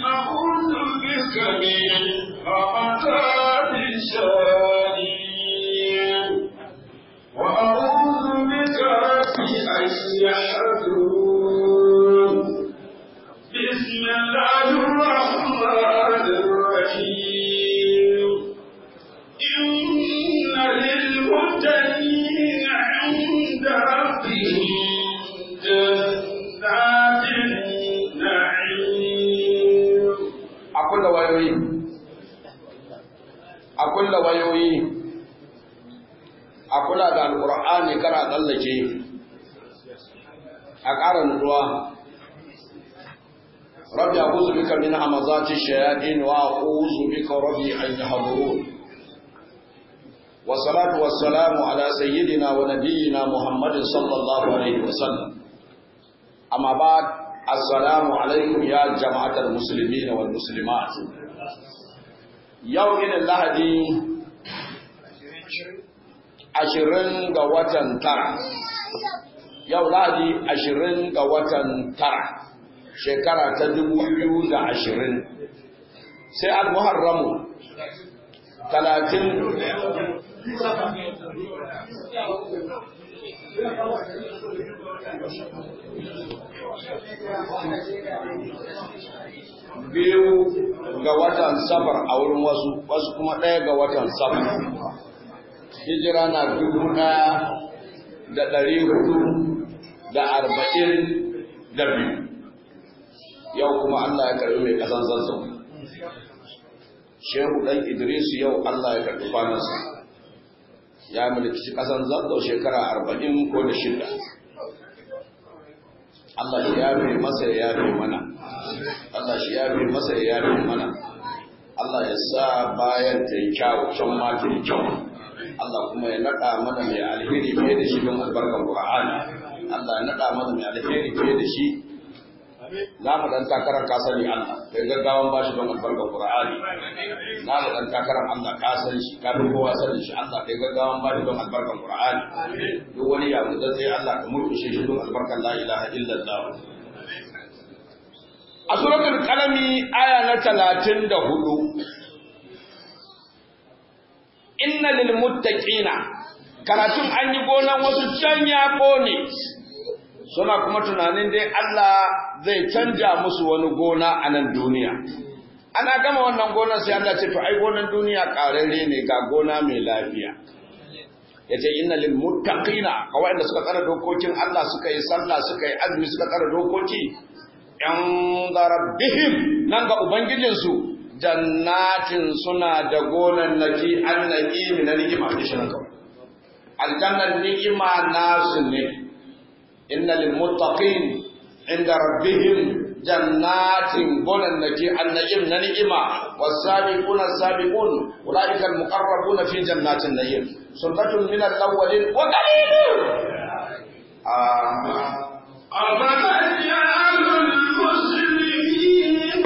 أعوذ بك من همزات الشياطين وأعوذ بك رب أن يحضرون بسم الله الرحمن الرحيم إن للمتقين عند ربهم جنات النعيم a kulla wayoyi a kulla wayoyi a kula da alƙur'ani kana tsallake a ƙara nutsuwa rabbi a'udhu bika min hamazati shayatin wa a'udhu bika rabbi an yahdurun والصلاة والسلام على سيدنا ونبينا محمد صلى الله عليه وسلم أما بعد السلام عليكم يا جماعة المسلمين والمسلمات يوم اللهدي ashirin ga watan tara yau lahadi ashirin ga watan tara shekara ta dubu biyu da ashirin sai al-muharramu talatin biyu ga watan safar a wurin wasu wasu kuma ɗaya ga watan safar hijira na dubu ɗaya da ɗari hudu da arba'in da biyu yau kuma Allah ya karɓi mai ƙasan zazzau shehu ɗan idris yau Allah ya karɓi kwanansa ya mulki ƙasan zazzau shekara arba'in ko da shida Allah shi yafe masa ya yafe mana Allah shi yafe masa ya yafe mana Allah ya sa bayan ta yi kyau can ma ta yi kyau Allah kuma ya naɗa mana mai alheri fiye da shi don albarkar Qur'ani Allah ya naɗa mana mai alheri fiye da shi za mu dan takarar ka sani Allah kai gaggawan bashi don albarkar Qur'ani za mu dan takarar Allah ka san shi ka fi kowa sanin shi Allah kai gaggawan bashi don albarkar Qur'ani duk wani ya da sai Allah ka murkushe shi don albarkar la ilaha illallah a suratul qalami aya na 34 inna lil muttaqina karatun an yi gonan wasu can ya kone suna kuma tunanin dai Allah zai canja musu wani gona a nan duniya ana gama wannan gonar sai Allah ce to ai gonan duniya kararre ne ga gona mai lafiya yace inna lil muttaqina kawai da suka tsara dokokin Allah suka yi sallah suka yi azumi suka tsara dokoki yan rabbihim nan ga ubangijinsu jannatin suna da gonan naki annaki na ni'ima da shi kawai aljannan ni'ima nasu ne inna lil muttaqin inda rabbihim jannatin gonan naki annaki na ni'ima was-sabiquna as-sabiqun ulaika al-muqarrabuna fi jannatin na'im sunnatul min al-awwalin wa qalilun أفمن يجعل المسلمين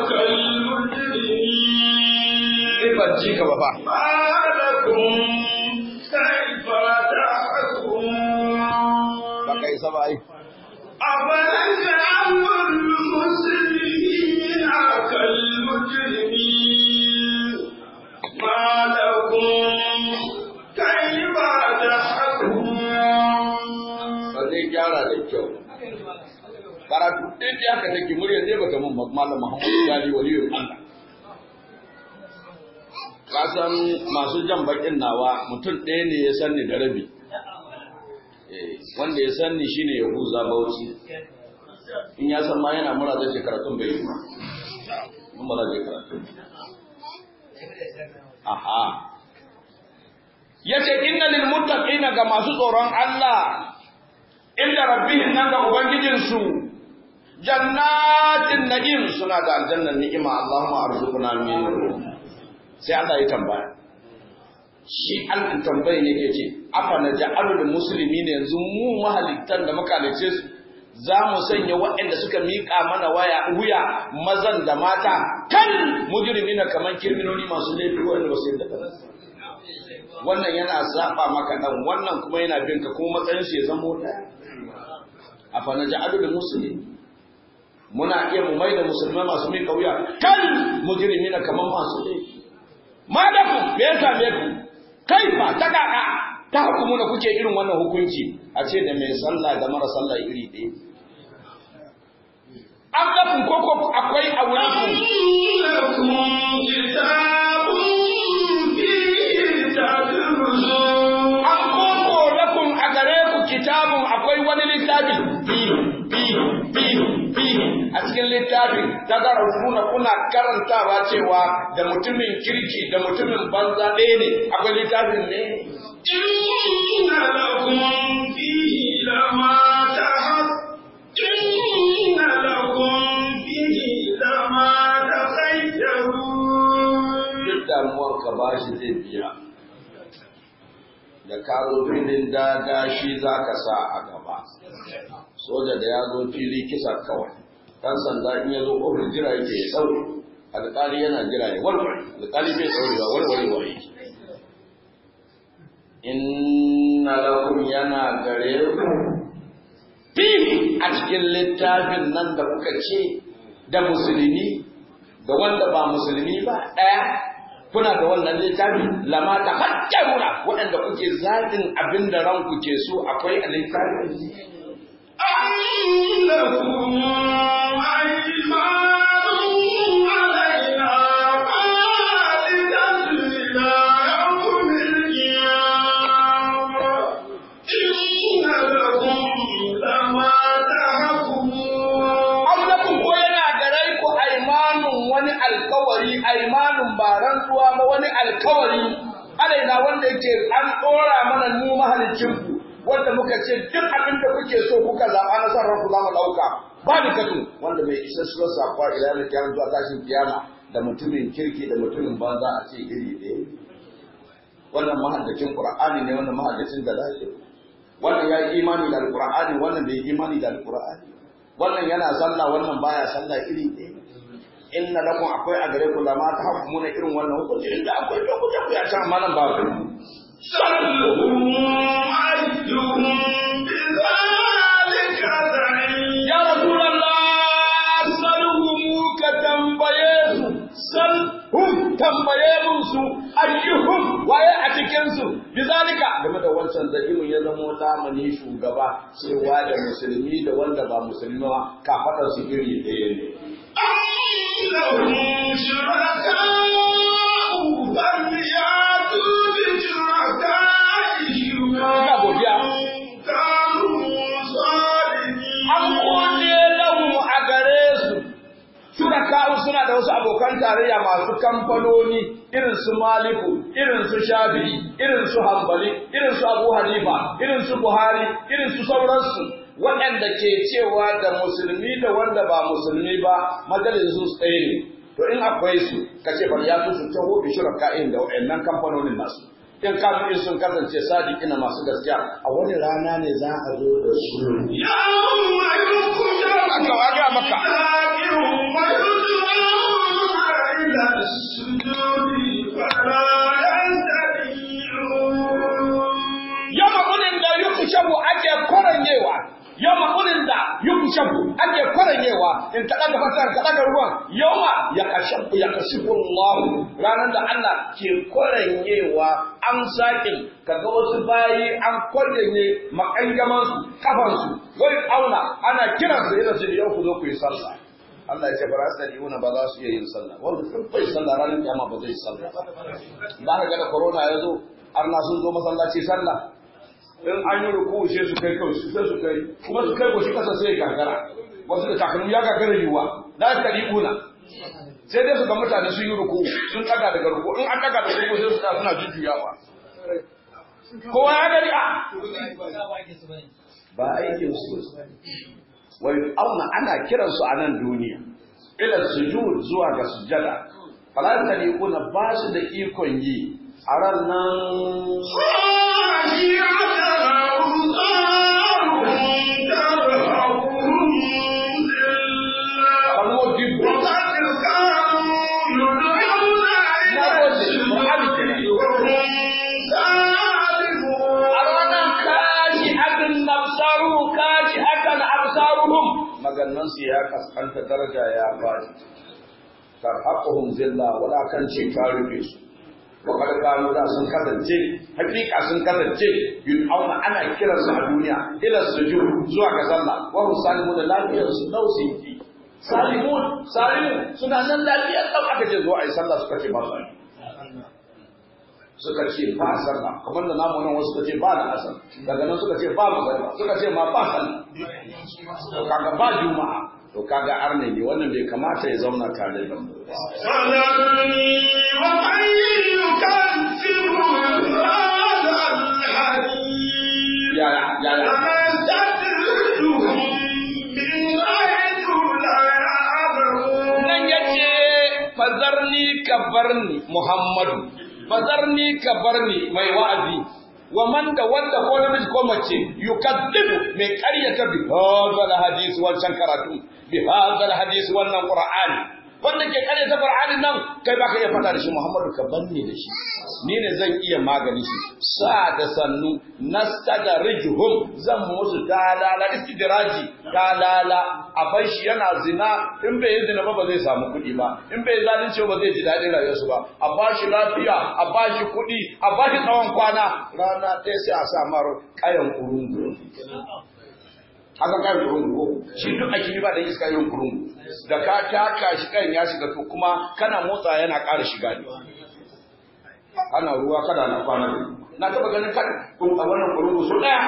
كالمجرمين ban ji ka ba fa ما لكم كيف تحكمون ba kai sa ba ai أفنجعل المسلمين كالمجرمين ما لكم كيف تحكمون ba zai gyara da kyau karatu ɗin da aka take murya zai baka mun malam Muhammadu Gali waliyul Allah ka san masu jan bakin nawa mutum ɗaya ne ya san ni da rabi Eh, wanda ya san ni shine Yahuza Bauchi in ya san ma yana mura zai ce karatun bai yi ba mun ba zai karatu aha yace inna lil muttaqina ga masu tsoron Allah inda rabbihim nan ga ubangijinsu jannatin na'im suna da aljannan ni'ima Allahumma arzuqna minhu sai Allah ya tambaya shi Allah tambaye ne yake ce afa na ja'alul muslimin yanzu mu mahalittan da muka halice su za mu sanya waɗanda suka miƙa mana waya wuya mazan da mata kan mujrimina kaman kirminoni masu laifi wanda ba su yadda ba wannan yana saba maka dan wannan kuma yana bin ka kuma matsayin su ya zama ɗaya afa na ja'alul muslimin muna iya mu mai da musulmai masu mai kauya kan mujrimina kaman masu laifi malaku me ya same ku kaifa ta kaka ta hukumu da kuke irin wannan hukunci a ce da mai sallah da mara sallah iri ɗaya an lafin koko akwai a wurin ku لكم كتاب فيه تدرسون an koko lakum a gare ku kitabun akwai wani littafi fi fi fi fi a cikin littafin ta ga rubuna kuna karantawa cewa da mutumin kirki da mutumin banza ɗaya ne akwai littafin ne إن لكم فيه لما تحب إن لكم فيه لما تخيرون duk damuwar ka bashi zai biya da ka zo filin daga shi za ka sa a gaba soja da ya zo fili kisa kawai ɗan sanda in ya zo ƙofar jira yake ya tsaure alƙali yana jira ya warware alƙali bai tsaurewa warwarewa yake inna lakum yana gare ku fihi a cikin littafin nan da kuka ce da musulmi da wanda ba musulmi ba ɗaya kuna da wannan littafi lama ta hajjaruna waɗanda kuke zaɓin abin da ranku ke so akwai a littafin أم لكم أيمان علينا خالدة إلى يوم القيامة إن لكم لما تحكمون Amlakum ko yana gare ku aimanun wani alkawari aimanun ba rantsuwa ba wani alkawari alaina wanda yake an ɗora mana mu mahalicin ku wanda muka ce duk abin da kuke so kuka zaɓa na son ranku za mu ɗauka ba da katu wanda mai isa suwar sakwa ila da kiyama zuwa tashin kiyama da mutumin kirki da mutumin banza a ce iri ɗaya wannan mahaddacin qur'ani ne wannan mahaddacin da wannan ya yi imani da alqur'ani wannan bai yi imani da alqur'ani wannan yana sallah wannan baya sallah iri ɗaya inna lakum akwai a gare ku lama ta hukumuna irin wannan hukunci inda akwai to ku je ku ya can malam ba ku سلهم أيهم بذلك زعيم ya rasulullah salhum ka tambaye su salhum tambaye su ayyuhum waye a cikin su bizalika game da wancan zakimin ya zama lamani shugaba cewa da musulmi da wanda ba musulmi ba kafaɗar su iri ɗaya ne أم لهم شركاء فليأتوا بشركائهم Ina godiya. إن كانوا صادقين an kone lahu a gare su shuraka'u suna da wasu abokan tarayya masu kamfanoni irin su maliku irin su shafi'i irin su hambali irin su abu hanifa irin su buhari irin su sauransu waɗanda ke cewa da musulmi da wanda ba musulmi ba majalisun su ɗaya ne to in akwai su ka ce bari ya su taho bi shuraka'in da waɗannan kamfanonin nasu in kafin in sun kasance sadiqina masu gaskiya a wani rana ne za a zo da su يوم يخرج Aka waga maka. الكافرون ويدعون إلى السجود فلا يستطيعون yama kunin da yukushabu ake kwaranyewa yama kunin da yukushabu ake kwaranyewa in ka daga fasar ka daga ruwan yawma ya kashafu ya kashifu Allah ranar da Allah ke kwaranyewa an sakin kaga wasu bayi an kwaranye makangaman su kafan su wai auna ana kiran su irin su da yau ku zo ku yi sallah Allah ya ce ba za su ba za su iya yin sallah wanda sun bai sallah ranar kiyama ba zai sallah ba ba ka ga da corona ya zo arna sun zo masallaci sallah in an yi ruku sai su kai kawai sai su kai kuma su kai goshi kasa sai ya gagara wasu da takalmi ya gagara yiwuwa da ta kuna sai dai su ga mutane sun yi ruku sun daga daga ruku in an daga daga ruku sai su tsaya suna jujjuyawa kowa ya gari a ba aikin su wai auna ana kiransu a nan duniya ila sujud zuwa ga sujada falan taliquna ba su da ikon yi a ran nan kalmo dibbo a ranar kashi akan nafsaru kashi akan absaruhum maganar girman su ya kaskanta daraja ya faɗi tarhaquhum zilla wala kan ce ka rufe su wa kad kanu da sun kasance hakika sun kasance yun auna ana kiran su a duniya ila sujud zuwa ga sallah wa hum salimun da lafiyar su dausi ki salimun salimun suna nan lafiyar dan aka ce zo ai sallah suka ce ba su yi suka ce ba sallah kamar da namu nan wasu suka ce ba da asal daga nan suka ce ba magana suka ce ma ba sallah to kaga ba juma'a to kaga arne ne wannan bai kamata ya zauna tare da mu ba فذرني ومن يكذب هذا الحديث ya ya ya فنستدرجهم من حيث لا يعلمون nan yace fazarni ka barni muhammadu fazarni ka barni mai wa'azi wa man da wanda ko namiji ko mace yukaddibu mai karyata bi hadal hadisi wancan karatu bi hadal hadisi wannan qur'ani wanda ke karyata qur'anin nan kai baka iya fada da shi muhammadu ka barni da shi ni ne zan iya magani shi sa da sannu nastadrijuhum zan musu dalala istidraji dalala a bar shi yana zina in bai yi zina ba ba zai samu kuɗi ba in bai zalunci ba zai ji daɗin rayuwarsu ba a ba shi lafiya a ba shi kuɗi a ba shi tsawon kwana rana ɗaya sai a sa mar ƙayan kurungu haka kayan kurungu ko shi duk a kiri ba da iska yin kurungu da ka taka shi kayan ya shiga to kuma kana motsa yana ƙara shiga ne ana ruwa kada na kwana na taɓa ganin kan a wannan kurungu su ɗaya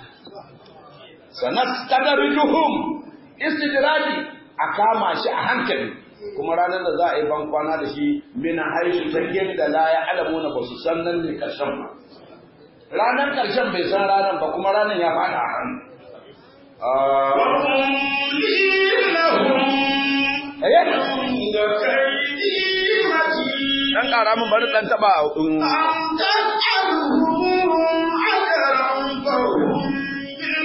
sanastadrijuhum istidraji a kama shi a hankali kuma ranar da za a yi ban kwana da shi mina haisu ta yadda la ya alamu na ba su san nan ne karshen ba ranar karshen bai san ranar ba kuma ranar ya fada a hannu وأملي لهم eh عند كيدي متين dan ƙara min bari dan taba um, أم تسألهم أجرا فهم من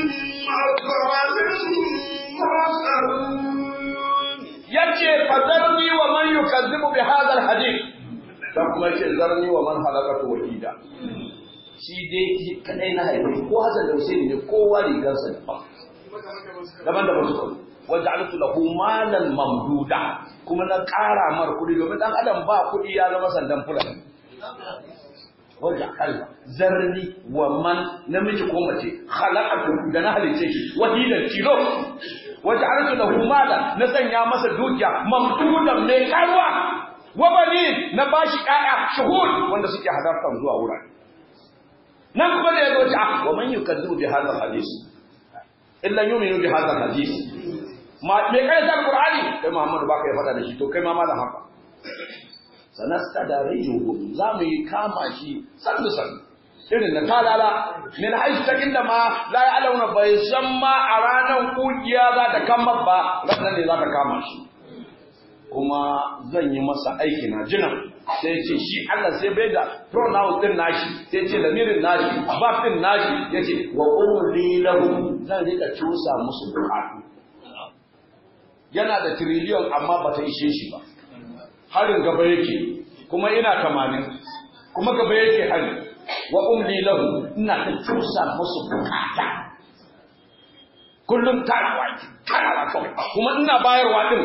مغرم مثقلون yace fadarni wa man yukazzibu bi hadha alhadith dan kuma yace zarni wa man halakatu wahida shi dai shi kadai na haifi ko Hassan da Hussein ne kowa rigarsa daban daban da basu waja'altu lahu malan mamduda kuma na ƙara mar kuɗi domin dan adam ba kuɗi ya zama sandan fulani wanda Allah zarni wa man namiji ko mace khalaqatu da na halice shi wahidan tilo waja'altu lahu malan na sanya masa dukiya mamdudan mai karwa wa bani na bashi ƴaƴa shuhud wanda suke hadartar zuwa wurare nan kuma da yazo ta wa man yukazzibu bi hadha alhadith illa yu'minu bi hadha alhadith ma me kai da qur'ani kai muhammadu baka ya fada da shi to kai ma malam haka sanastadarijuhum za mu yi kama shi sannu sannu irin na talala min haisu ta inda ma la ya alauna bai san ma a ranar kugiya za ta kama ba ranar ne za ta kama shi kuma zan yi masa aiki na jinan sai ce shi Allah sai bai da pronoun din nashi sai ce lamirin nashi verb din nashi yace wa umri lahum zan rika cusa musu bukatu yana da trillion amma bata ishe shi ba harin gaba yake kuma ina tamanin kuma gaba yake hari wa umli lahu ina ta cusa musu bukata kullum tarawa ki tarawa kawai kuma ina bayarwa din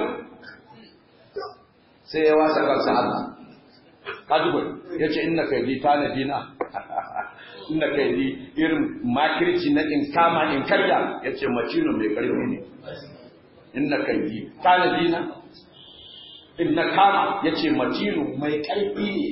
sai ya wasa kansa Allah kaji bai yace inna kaidi tanadina inna kaidi irin makirci na in kama in karya yace macino mai karfi ne inna kaidi tanadina in na kama ya ce matinu mai ƙarfi ne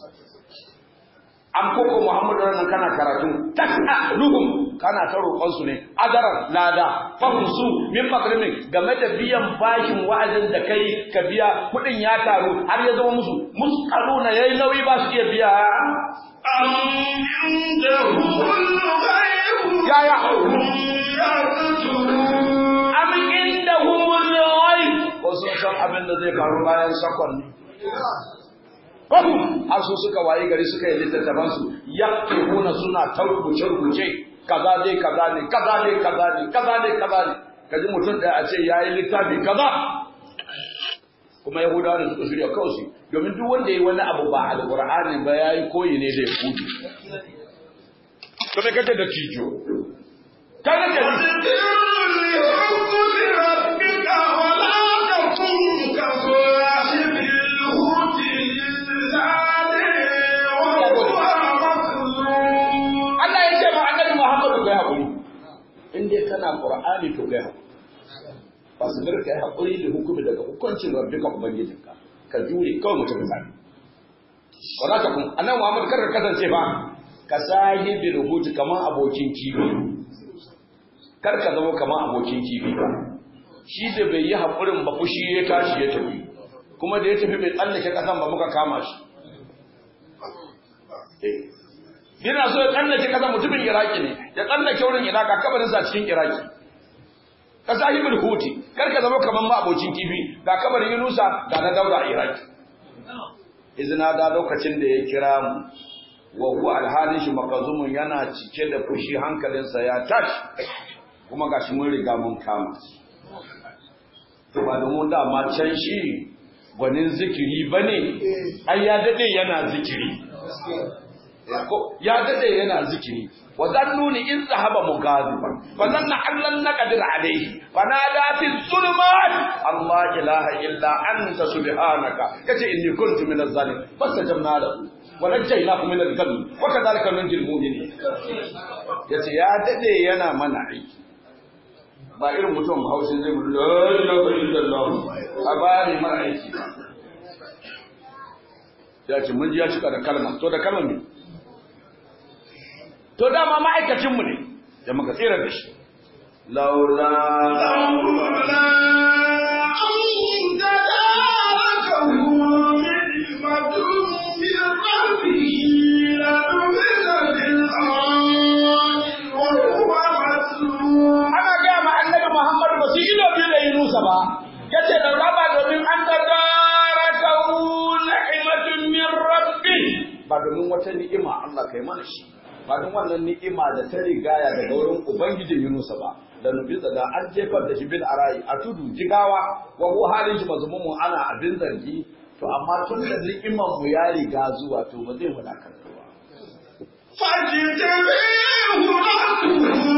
an koko muhammadu ranar kana karatu tas'aluhum kana ta roƙon su ne adaran lada fahimsu min makrimin game da biyan bashin wa'azin da kai ka biya kuɗin ya taru har ya zama musu muskaluna yayi nauyi ba su iya biya أم عندهم الغيب يا يا. هم يكتبون am indahumul ghaib ko sun san abin da zai faru bayan sakon ne Fahim har su suka wayi gari suka yi littattafan su yaktubuna suna ta rubuce rubuce kaza dai kaza ne kaza ne kaza ne kaza ne kaza ne kaji mutum ɗaya a ce yayi littafi kaza kuma yahudawa da suka shirya kawai su domin duk wanda ya yi wani abu ba alqur'ani ba yayi koyi ne da yahudi to me kace da tijo kaga da وذكر لحكم ربك kai haƙuri fasbir kai haƙuri da hukumi daga hukuncin rabbika ubangijinka ka jure kawai mutum ka ba za ka kun annabi Muhammad kar ka kasance ba ka sahibi rubutu kamar abokin kifi kar ka zama kamar abokin kifi ba shi da bai yi haƙurin ba fushi ya tashi ya tafi kuma da ya tafi bai tsallake ƙasan ba muka kama shi yana so ya tsallake ƙasan mutumin iraki ne ya tsallake wurin iraka kabarinsa cikin iraki ka sahibul huti kar ka zama kamar ma abokin kifi ga kabarin yunusa ga na daura a iraki izina da lokacin da ya kira mu wa huwa alhalin shi makazumun yana cike da fushi hankalinsa ya tashi kuma gashi mun riga mun kama to ba da mun dama can shi gwanin zikiri bane ai ya dade yana zikiri ya dade yana zikiri wa zannuni in zahaba mughadiban fa zanna allan naqdir alayhi fa nada fi zulumat allah ilaha illa anta subhanaka kace inni kuntu minaz zalim fastajabna lahu wa najaynahu min al-gham wa kadhalika nunjil mu'minin yace ya dade yana mana aiki ba irin mutum haushin zai mutu la ilaha illallah a bani mana aiki ya ce mun ji ya cika da kalma to da kalma ne to dama ma'aikacinmu ne da muka tsira da shi laula ana gaya ma annabi muhammadu ba su yi domin da yi nusa ba ya ce da raba domin an ta gara ta na'imatun min rabbi ba domin wata ni'ima Allah kai mana shi ba don wannan ni'ima da ta rigaya daga wurin ubangijin Yunusa ba da nufi da an jefar da shi bil arai a tudu jigawa wa ko halin shi mazmumu mu ana abin zargi to amma tun da ni'iman mu ya riga zuwa to ba zai wadakar ba فاجتبيه ربه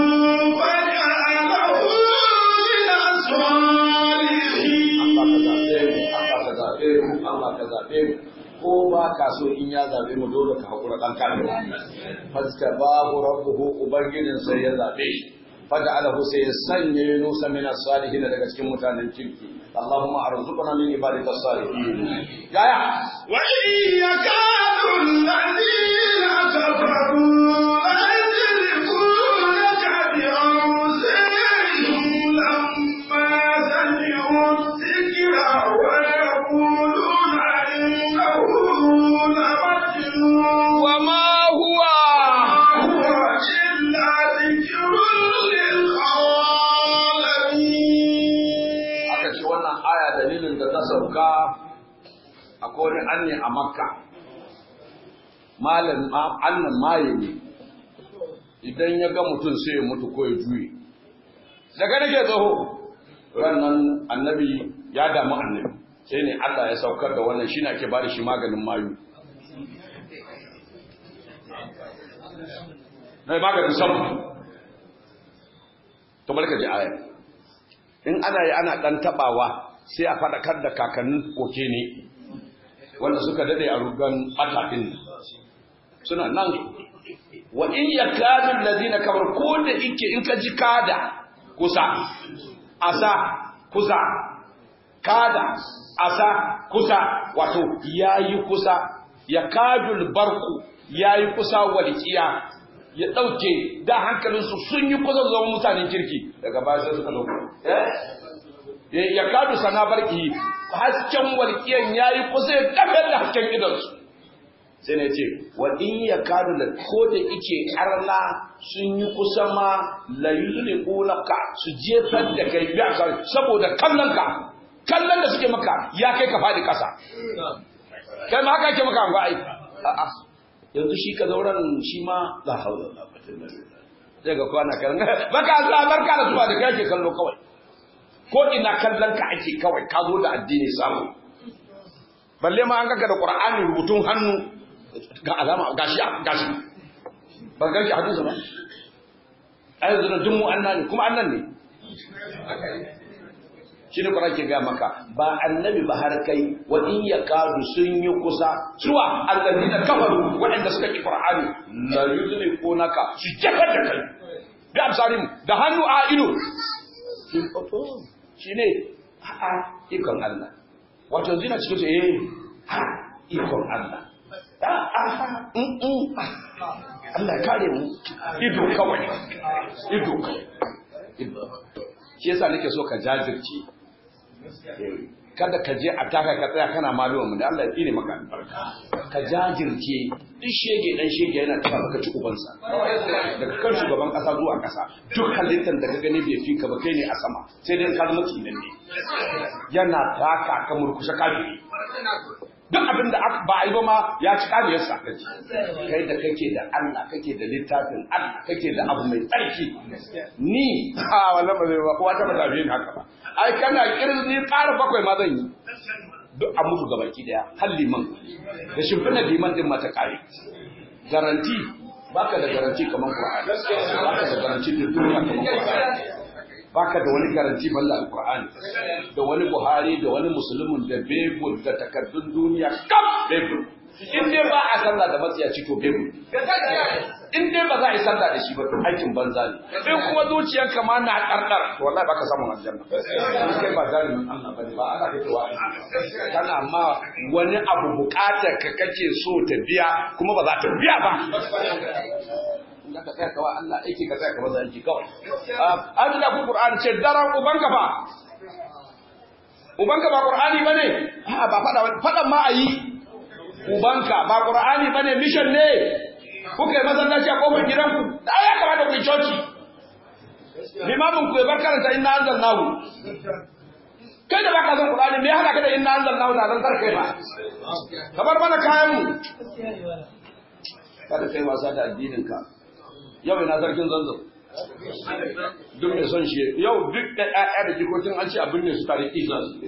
فجعله من الصالحين Allah ka zaɓe mu Allah ka zaɓe mu ko ba ka so in ya zaɓe mu dole ka haƙura ɗan kare fasta babu rabbuhu ubangijin sai ya zaɓe shi fada alahu sai ya sanya yunusa min as-salihin daga cikin mutanen kirki Allahumma arzuqna min ibadika as-salihin yaya وإن يكاد الذين كفروا ليزلقونك بأبصارهم لما سمعوا الذكر ويقولون إنه لمجنون وما هو هو إلا ذكر للعالمين aka ce wannan aya dalilin da ta sauka akwai wani anne a makka malam annan maye ne idan ya ga mutum sai ya mutu ko ya juye daga nake tsaho rannan annabi ya damu annabi sai ne Allah ya saukar da wannan shi ake ba da shi maganin mayu na maganin sabu to barka ji aya in ana yi ana ɗan taɓawa sai a faɗakar da kakannin koke ne wanda suka daɗe a rugan ɓataɗin suna nan wa in ya kadun lazina kamar ko da ike in ka ji kada kusa asa kusa kada asa kusa wato ya yi kusa ya kadul barku ya yi kusa walƙiya ya ɗauke da hankalinsu sun yi kusa zama mutanen kirki daga baya sai suka ɗauka ya kadu sana barki hasken walƙiyan ya yi kusa ya kafar da hasken idansu sai na ce wa in ya kadu da ko da ike arna sun yi kusa ma la yuzli ka su jefar da kai biya saboda kallon ka kallon da suke maka ya kai ka faɗi ƙasa kai ma haka ake maka an ai a'a yanzu shi ka zauren shi ma la haula la quwwata illa billah sai ga kwana kan baka za barka da zuwa da kai ke kallo kawai ko ina kallon ka ake kawai ka zo da addini samu balle ma an kaka da qur'ani rubutun hannu ga alama gashi gashi ban gashi hadisi ba ai yanzu da dummu annan kuma annan ne shi ne kuma ke ga maka ba annabi ba har kai wa in yakadu sun yi kusa suwa allazina kafaru waɗanda suka ki qur'ani la yuzliqunaka su jakar da kai bi absarim da hannu a ido shi ne a'a ikon Allah wato yanzu na cikin su eh ha ikon Allah a'a mm Allah ya kare mu ido kawai ido kawai ido shi yasa nake so ka jajirce kada ka je a taka ka tsaya kana maluwa mu da Allah ya tsine maka albarka ka jajirce duk shege dan shege yana taba maka ci ubansa daga kan shugaban kasa zuwa kasa duk halittar da ka gani bai fi ka ba kai ne a sama sai dai ka zama tsinan ne yana taka ka murkushe kafiri duk abin da ba a yi ba ma ya ci kariyarsa kai da kake da Allah kake da littafin Allah kake da abu mai tsarki ni a wannan ba zai ba kowa ta ba zabe ni haka ba ai kana kirin ni ƙara bakwai ma zan yi duk a mutu ga baki daya har liman da shimfiɗa liman din mata kare garanti baka da garanti kamar Qur'ani baka da garanti da duniya kamar Qur'ani baka da wani garanti balla alqur'ani da wani buhari da wani musulmin da bebul da takardun duniya kam bebul in dai ba a sallah da matsiyaci to bebul in dai ba za a yi sallah da shi ba to aikin banza ne in kuma zuciyarka ma na kardar to wallahi baka samu aljanna in kai ba zalimin Allah bane ba Allah kake wa kana ma wani abu bukatar ka kake so ta biya kuma ba za ta biya ba da ka tsaya kawai Allah aiki ka tsaya kawai aiki kawai an da ku Qur'an ce daren ubanka ba ubanka ba Qur'ani bane a ba fada fadan ma ayi ubanka ba Qur'ani bane mission ne kuka yi masallaci a kofar gidanku da ya kamata ku yi coci limamin ku ya bar karanta inna anzalnahu kai da baka son Qur'ani me ya hada ka da inna anzalnahu na dan karkai ba ka bar mana kayan mu kada kai wasa da addinin ka yau ina sarkin zanzan duk mai son shi yau duk da ƴaƴa da jikokin an ce abin ne su tare isa su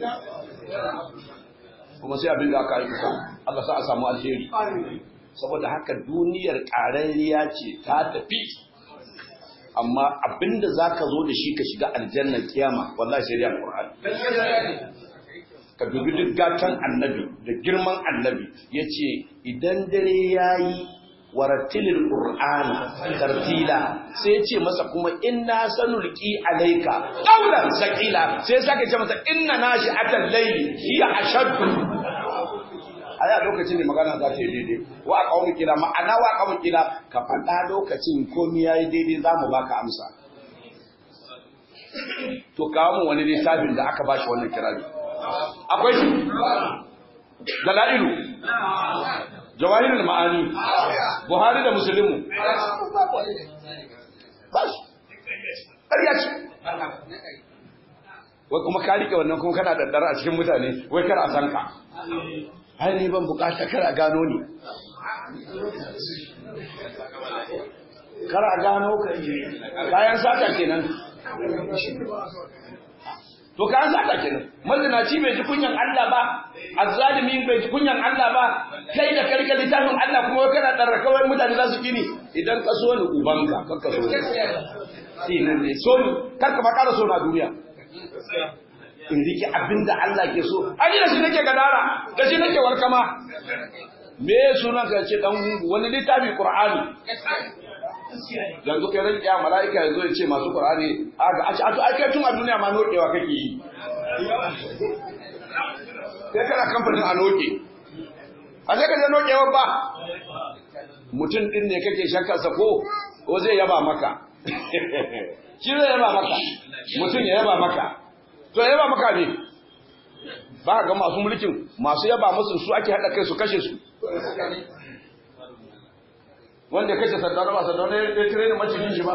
kuma sai abin da aka yi kusa Allah sa a samu alheri saboda haka duniyar ƙararriya ce ta tafi amma abin da za ka zo da shi ka shiga aljannar kiyama wallahi sai dai alƙur'ani ka dubi duk gatan annabi da girman annabi ya ce idan dare ya yi warattilil qur'ana tartila sai ya ce masa kuma inna sanulqi alayka qawlan saqila sai ya sake ce masa inna nashi'atal layli hiya ashaddu aya lokacin ne magana za ta yi daidai wa qawmi kila ma'ana wa qawmi kila ka faɗa lokacin komai yayi daidai zamu baka amsa to kawo mun wani littafin da aka bashi wannan kirari akwai shi dalailu jawahirul ma'ani buhari da musulmi bas ƙarya ce wai kuma ka rike wannan kuma kana daddara a cikin mutane wai kar a san ka ai ni ban bukata kar a gano ni kar a gano ka kayan sata kenan to kayan sata kenan mazinaci bai ji kunyan Allah ba azzalimi bai ji kunyan Allah ba kai da karka littafin Allah kuma kana darra kawai mutane za su kini idan ka so ni ubanka kar ka so ni sinan ne so ni kar ka fara so na duniya in rike abinda Allah ke so ai da shi nake gadara da shi nake warkama me sunan ka ce dan wani littafi Qur'ani yanzu kai ran ya mala'ika yanzu ya ce masu Qur'ani a a to ai kai tun a duniya ma nokewa kake yi kai kana kamfanin a noke a sai ka je nokewa ba mutum din ne kake shakkar sa ko ko zai yaba maka shi zai yaba maka mutum ya yaba maka to ya yaba maka ne ba ga masu mulkin masu yaba musu su ake hada kai su kashe su wanda ya kashe sardar ba sardar ya kire ni macinin shi ba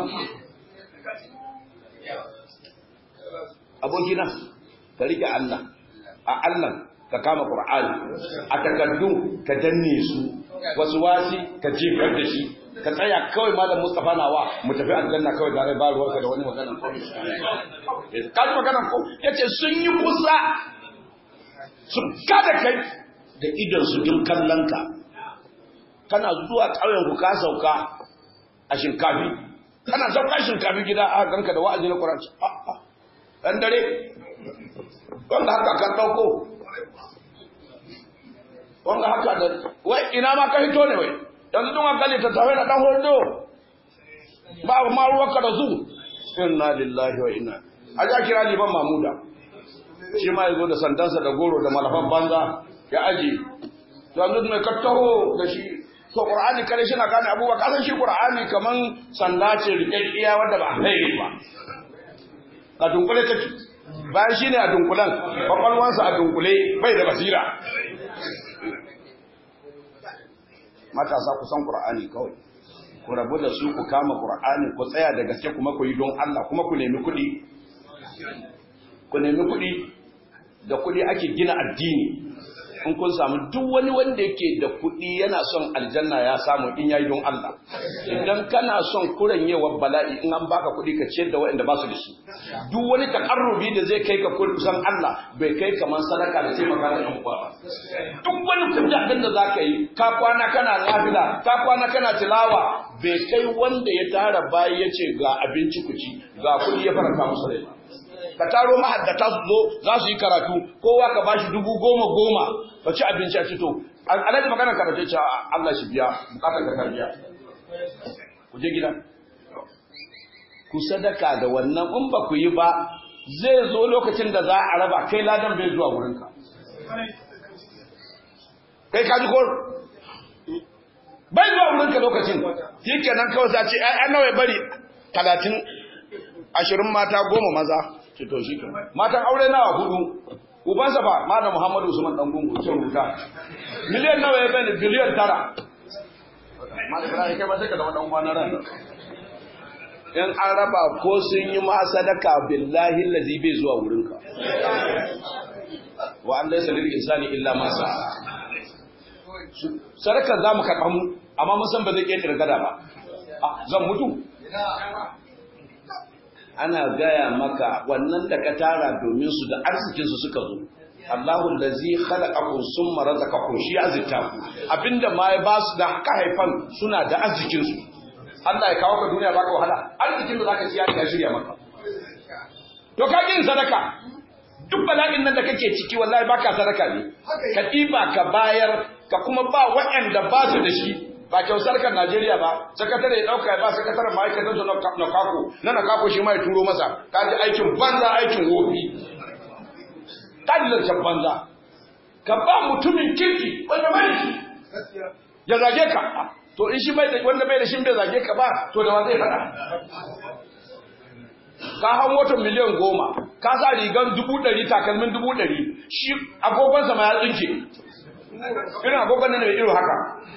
abokina ka rike Allah a Allah ka kama Qur'ani a takardu ka danne su wasu wasi ka jefar da shi ka tsaya kawai malam Mustafa nawa mu tafi aljanna kawai da rai ba ruwanka da wani magana ko ka ji magana ko yace sun yi kusa su kada kai da idan su duk kallon ka kana zuwa ƙauyen ku ka sauka a shinkafi kana sauka shinkafi gida a ganka da wa'azi na Qur'ani dan dare wanda haka kan dauko wanda haka da wai ina ma ka hito ne wai yanzu dun hankali ta tawai na dan hodo ba ma ruwa ka da su inna lillahi wa inna a ja kira liban mamuda shi ma ya zo da sandansa da goro da malafan banza ya aji to yanzu mai kattaho da shi to qur'ani kare shi na gane abubuwa kasan shi qur'ani kaman sanda ce rikakkiya wanda ba haire ba a dunkule take bayan shine a dunkulan kwakwalwansa a dunkule bai da basira matasa ku san qur'ani kawai ku rabu da su ku kama qur'ani ku tsaya da gaske kuma ku yi don Allah kuma ku nemi kuɗi ku nemi kuɗi da kuɗi ake gina addini in kun samu duk wani wanda yake da kuɗi yana son aljanna ya samu in yayi don Allah idan kana son kuranyewar bala'i in an baka kuɗi ka ciyar da waɗanda ba su da shi duk wani takarrubi da zai kai ka kusan Allah bai kai kamar sadaka da taimaka da ɗan uwa ba duk wani kuɗaɗen da za ka yi ka kwana kana nafila ka kwana kana tilawa bai kai wanda ya tara bayi ya ce ga abinci ku ci ga kuɗi ya faranta musu rai ka taro mahaddata su zo za su yi karatu kowa ka bashi dubu goma goma ka ci abinci a fito alhaji magana karatu ce Allah shi biya bukatar ka biya ku je gida ku sadaka da wannan in ba ku yi ba zai zo lokacin da za a raba kai ladan bai zuwa wurinka kai ka ji ko bai zuwa wurinka lokacin shi kenan kawai za ce ai nawa ya bari talatin ashirin mata goma maza ce to shi matan aure nawa hudu ubansa fa malam muhammadu usman dan gungu ce rubuta miliyan nawa ya bani biliyan tara malam ibrahim kai ba sai ka zama dan uwa na ran in an raba ko sun yi ma sadaka billahi allazi bai zuwa wurinka wa an laysa lil insani illa ma sa sadaka zamu karɓa mu amma mun san ba zai ƙetare gada ba zan mutu ana gaya maka wannan da ka tara domin su da arzikinsu suka zo Allahu allazi khalaqakum summa razaqakum shi azita ku abinda ma ya ba su da ka haifan suna da arzikin su Allah ya kawo ka duniya baka wahala arzikin da zaka ci ya riga shirya maka to ka yin sadaka duk bala'in nan da kake ciki wallahi baka sadaka ne ka ɗiba ka bayar ka kuma ba waɗanda ba su da shi ba kyautar kan Najeriya ba sakatare ya dauka ya ba sakataren ma'aikatan su na kako na na kako shi ma ya turo masa ka ji aikin banza aikin wofi ka ji zancen banza ka ba mutumin kirki wanda bai shi ya zage ka to in shi bai da wanda bai da shi bai zage ka ba to da wa zai faɗa ka hau motar miliyan goma ka sa rigan dubu ɗari takalmin dubu ɗari shi agogonsa ma ya tsinke irin agogon nan mai irin haka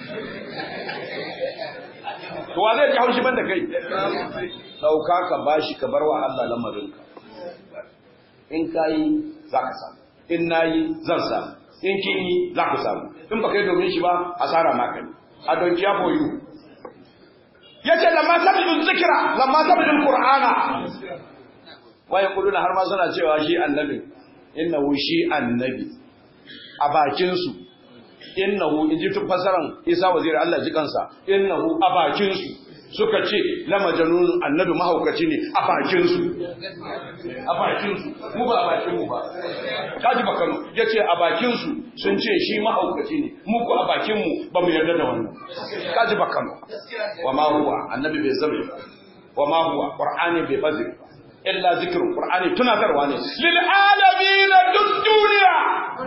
to wa zai ji haushi banda kai dauka ka bashi ka bar wa Allah lamarinka in kayi za ka samu in nayi zan samu in kin yi za ku samu in ba kai domin shi ba asara maka ne a don kiya for you yace lamma sabidu zikra lamma sabidu qur'ana wa yaquluna har ma suna cewa shi annabi innahu shi annabi a bakin su innahu in ji fasaran isa wazir Allah ji kansa innahu a bakin su suka ce la majnun annabi mahaukaci ne a bakin su a bakin su mu ba a bakin mu ba kaji bakano yace a bakin su sun ce shi mahaukaci ne mu ko a bakin mu ba mu yarda da wannan kaji bakano wa ma huwa annabi bai zabe wa ma huwa qur'ani bai fazi illa zikrun qur'ani tunatarwa ne lil alamin duk duniya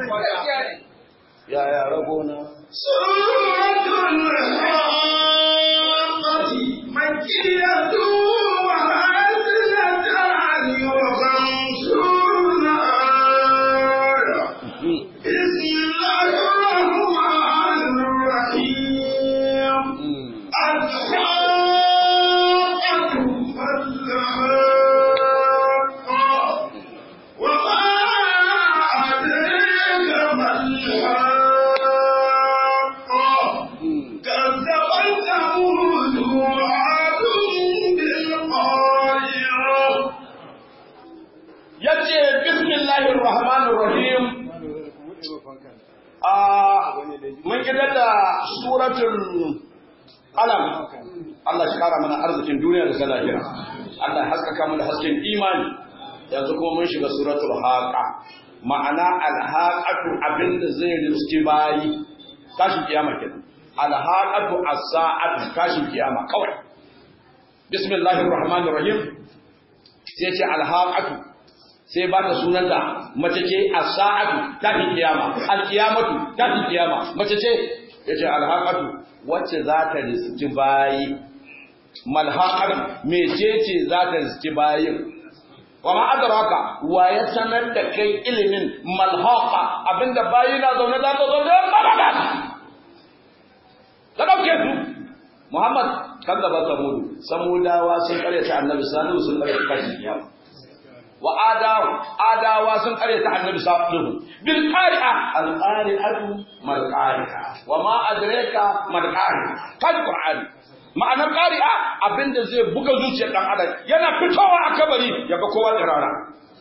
ya ya ragona suratul haqqati makkiyatu wa hazlatan wa khamsuna aya bismillahir rahmanir rahim al-haqqatu fal-haqqah wa ma adraka mal-haqqah كذبت ثمود وعاد بالقارعة yace bismillahir rahmanir rahim a mun gidan da suratul alam Allah shi kara mana arzikin duniya da lahira Allah ya haskaka mu da hasken imani yanzu kuma mun shiga suratul haqa ma'ana alhaqatu abinda zai riski bayi tashin kiyama kenan alhaqatu as-sa'atu tashin kiyama kawai bismillahir rahmanir rahim sai ce alhaqatu sai ba ta sunanta mace ce as-sa'atu ta fi kiyama al-qiyamatu ta fi kiyama mace ce yace al-haqatu wacce za ta riski bayi malhaqatu mecece za ta riski bayin wa ma adraka wa ya sanar da kai ilimin malhaqa abinda bayi na zaune za ta zo da babada ka dauke su Muhammad kan gaba samudu samudawa sun karyata annabi salihu sun karyata kashi kiyama wa adawa adawa sun karyata annabi salihu bil qari'a al qari'atu mal qari'a wa ma adraka mal qari'a kan qur'ani ma'anar qari'a abinda zai buga zuciyar dan adam yana fitowa a kabari yaga kowa tsirara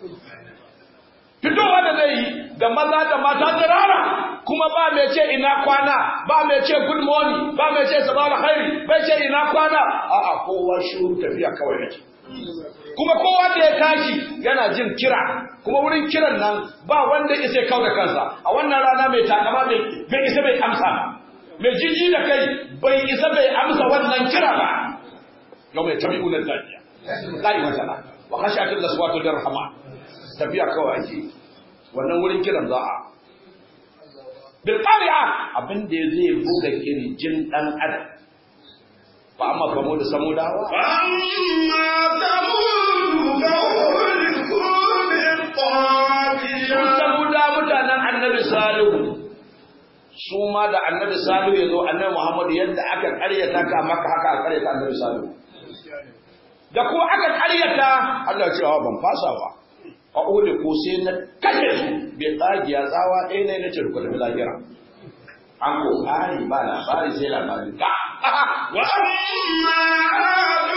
fitowa da zai yi da maza da mata tsirara kuma ba mai ce ina kwana ba mai ce good morning ba mai ce sabah alkhairi bai ce ina kwana a'a kowa shuru tafiya kawai yake kuma kowa da ya tashi yana jin kira kuma wurin kiran nan ba wanda isa kau da kansa a wannan rana mai takama bai isa bai amsa ba mai jiji da kai bai isa bai amsa wannan kira ba yau mai tabi'u na zafiya la'i wata na wa khashatul aswatu darhama tafiya kawai ake wannan wurin kiran za a bil qari'a abin da zai buga kirjin dan adam fa amma kamo da samudawa فأما ثمود فأهلكوا بالطاغية samuda mutanen annabi salihu su ma da annabi salihu ya zo annabi muhammadu yadda aka karyata ka maka haka aka karyata annabi salihu da ko aka karyata Allah ya ce wa ban fasa ba a ole ko sai na kashe su bai tsagiya tsawa ɗaya ne na ce ku tafi lahira an ko kare ba labari sai labari ka وأما عاد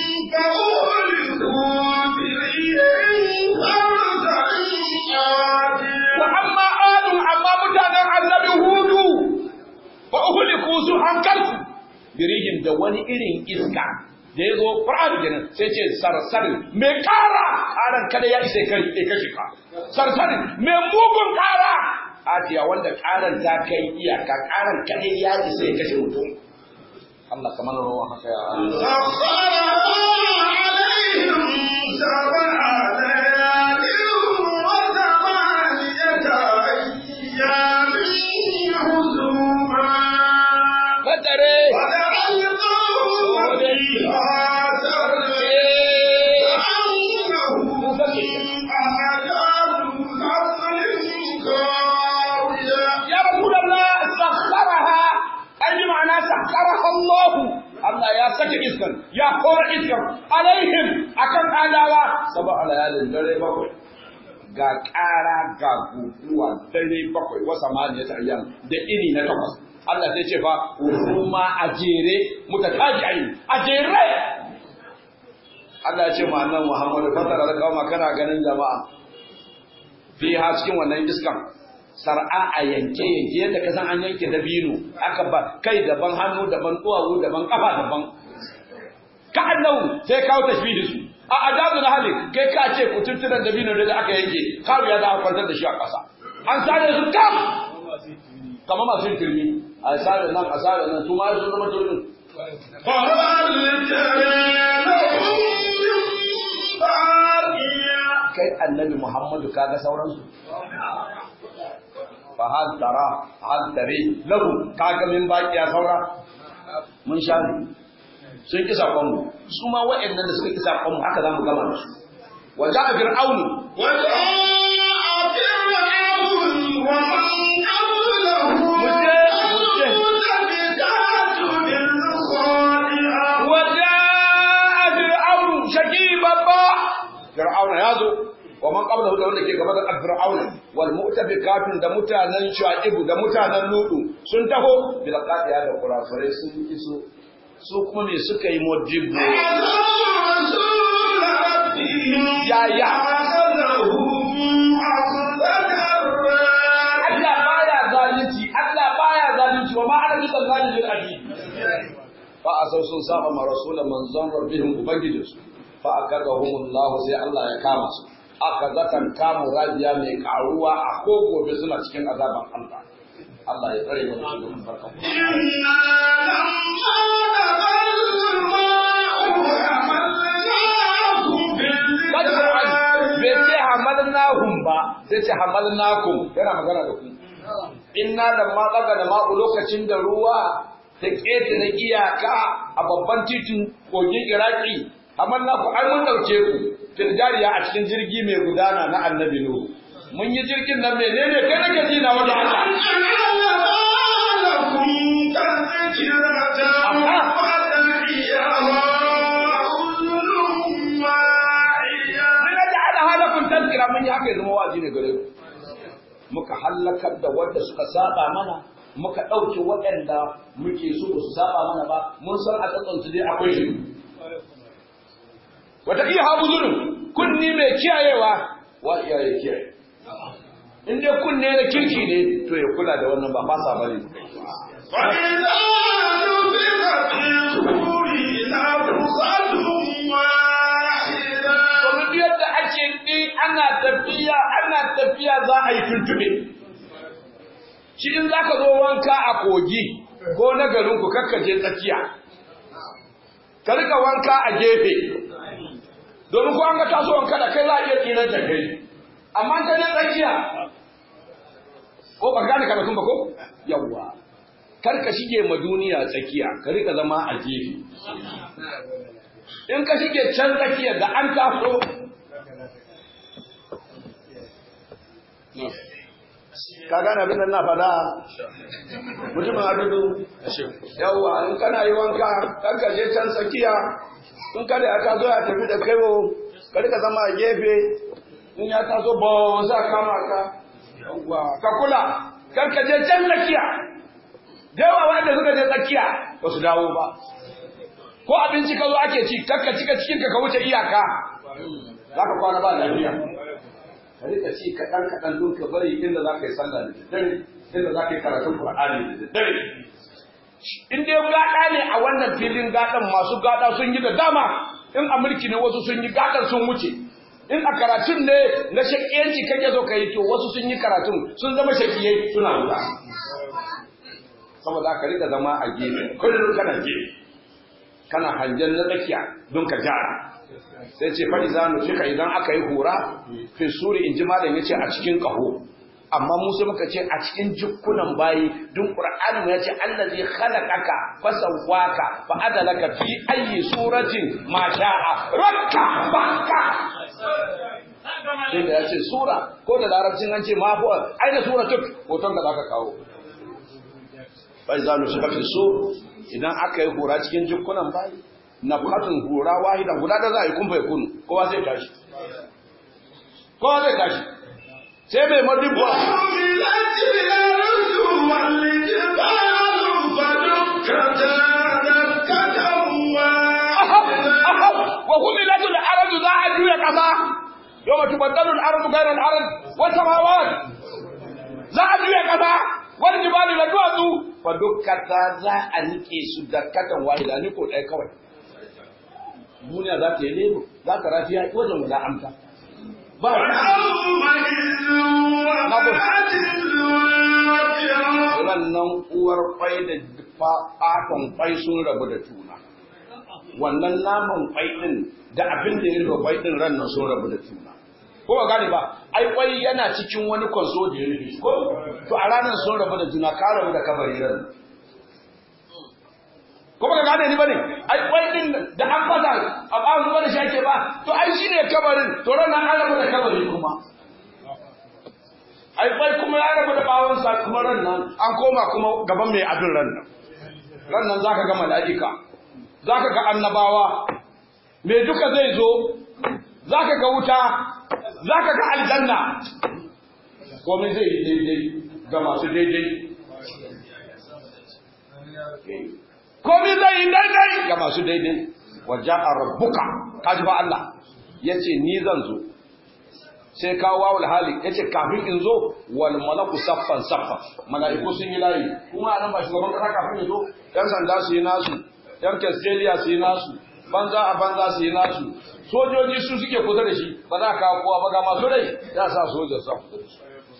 فأهلكوا بريح صرصر عاتية wa amma adun amma mutanen annabi hudu fa uhliku su an kalku birihin da wani irin iska da ya zo Qur'an kenan sai ce sarsarin mai kara karan kada ya isa kai kai kashe ka sarsarin mai mugun kara atiya wanda karan ta kai iyaka karan kada ya isa ya kashe mutum Allah kamar rawa haka ya Allah سخرها عليهم سبع ليال وثمانية أيام حسوما Fatare وجعلناهم فيها سرا كأنهم أعجاز نخل خاوية ya Rasulullah sakharaha ai ma'ana sakharaha Allah Allah ya saka iskan ya kora iskan alaihim akan adawa saba layalin dare bakwai ga ƙara ga guguwa dare bakwai wasa maniyata ayyam da ini na takwas Allah sai ce fa kuma a jere mutataji'ai a jere Allah ya ce ma annabi Muhammad fatara da kauma kana ganin jama'a fi ha cikin wannan iskan sar'a a yanke yanke yadda ka san an yanke dabino aka ba kai daban hannu daban duwawu daban kafa daban ka annahu sai kawo tashbihi su a ajazu na hali kai ka ce kututtunan dabino da aka yanke kawo ya za a kwantar da shi a ƙasa an sare su kam kamar masu yin turmi a sare nan a sare nan su ma sun zama turmin فهل ترى لهم من باقية kai annabi Muhammadu kaga sauransu fa hal tara hal tare lahu kaga min baqiya saura mun sha ne sun ki sakon mu su ma waɗannan da suka ki sakon mu haka zamu gama da su wa ja'a fir'aun وجاء فرعون ومن قبله والمؤتفكات بالخاطئة wa ja'a fir'aun shaki babba fir'aun ya zo wa man qablahu da wanda ke gaba da fir'aun wal mu'tafikatun da mutanen shu'aibu da mutanen ludu sun taho bil qadiya da kurafurai sun iso su kuma me suka yi modibo Ya, ya. Allah baya zalunci Allah baya zalunci wa ma ana bi zalimin abi fa asau sun saba ma rasulan manzon rabbihim ubangijinsu fa akadahum Allah sai Allah ya kama su akazatan kamu rabiya mai karuwa a ko gobe suna cikin azaban Allah Allah ya tsare mu da shi da barkan bai ce hamalnahum ba sai ce hamalnakum yana magana da ku inna da ma tsaga da ma'u lokacin da ruwa ta keta na iyaka a babban titin kogin iraki hamalnakum ai mun dauke ku firjariya a cikin jirgi mai gudana na annabi nuhu mun yi jirgin nan menene kai nake ji na wajen Allah لكم تذكرة فتحيها أذن واعية mun ga ala halakun tazkira mun yi haka ya zama wazi ne gare ku muka halakar da wanda suka saba mana muka ɗauke waɗanda muke so ba su saba mana ba mun san a tsatsansu dai akwai shi wata iya habu zulun kunni mai kiyayewa wa iyaye kiyaye in dai kunne na kirki ne to ya kula da wannan ba fasa bane فإذا نفخ في الصور نفخة واحدة domin yadda ake ɗi ana tafiya ana tafiya za a yi tuntube shi in za ka zo wanka a kogi ko na garinku kakka je tsakiya ka rika wanka a gefe domin ko an ga taso wanka da kai za a iya tsinar da kai amma ka je tsakiya ko ba gane karatun ba ko yawwa kar ka shige ma duniya tsakiya ka rika zama a gefe in ka shige can tsakiya da an taso ka gane abin da na faɗa mutumin adudu yawwa in kana yi wanka kan ka je can tsakiya in kada ya taso ya tafi da kaiwo ka rika zama a gefe in ya taso ba sa kama ka yawwa ka kula kan ka je can tsakiya da yawa wanda suka je tsakiya ba su dawo ba ko abinci ka zo ake ci kakka cika cikin ka ka wuce iyaka za ka kwana ba lafiya ka rika ci kaɗan kaɗan don ka bari inda za ka yi sallah da daddare inda za ka yi karatun Qur'ani da daddare in dai gaɗa ne a wannan filin gaɗan masu gaɗa sun yi da dama in a mulki ne wasu sun yi gaɗan sun wuce in a karatun ne na shakiyanci kake zo ka yi to wasu sun yi karatun sun zama shakiyai suna wuta saboda ka rika zama a gefe kullum kana gefe kana hangen na tsakiya don ka gyara sai ce faɗi za mu cika idan aka yi hura fi suri in ji malam ya ce a cikin ƙaho amma mu sai muka ce a cikin jikunan bayi dun qur'ani ya ce allazi khalaqaka fasawwaka fa adalaka fi ayyi suratin ma sha'a rakka baka sai da ya ce sura ko da larabcin an ce ma huwa ai da sura tuk hoton da zaka kawo bai za mu shiga fi idan aka yi hura cikin jikunan bayi na bukatun hura wahida guda da za a yi kumfa ya kunu kowa zai tashi kowa zai tashi sai mai madubba وحملت الأرض والجبال فدكتا دكة واحدة wa humilatul ardu za a juya kasa yawma tubaddalu al-ardu ghayra al-ard wa samawat za a juya kasa wal jibalu la duwatsu fa dukkata za a nike su dakkatan wahida ni ko dai kawai duniya za ta yi lebo za ta rafiya wajen wala amta ba ويومئذ وقعت الواقعة wannan uwar kwai da fatan kwai sun rabu da juna wannan naman kwai din da abin da ya rufe kwai din ran nan sun rabu da juna ko ba gane ba ai kwai yana cikin wani kwanso da ya rufe shi, ko to a ranar sun rabu da juna ka rabu da kabari ran ko ba ka gane ni bane ai kwai din da an fata a ba zuwa da shi ake ba to ai shine kabarin to ran nan an rabu da kabari kuma ai kwai kuma ya rabu da bawon sa kuma ran nan an koma kuma gaban mai abin ran nan ran nan zaka ga mala'ika zaka ga annabawa me duka zai zo zaka ga wuta zaka ga aljanna komai zai yi daidai ga masu daidai komai zai yi daidai ga masu daidai waja'a rabbuka kaji ba Allah yace ni zan zo sai kawo wawul hali yace kafin in zo wal malaku saffan saffan malaiku sun yi layi kuma anan ba shugaban kasa kafin ya zo yan sanda su yi nasu yan Australia su yi nasu banza a banza su yi nasu sojoji su suke kusa da shi ba za ka kawo kowa ba ga masu rai ya sa sojan sa kusa da shi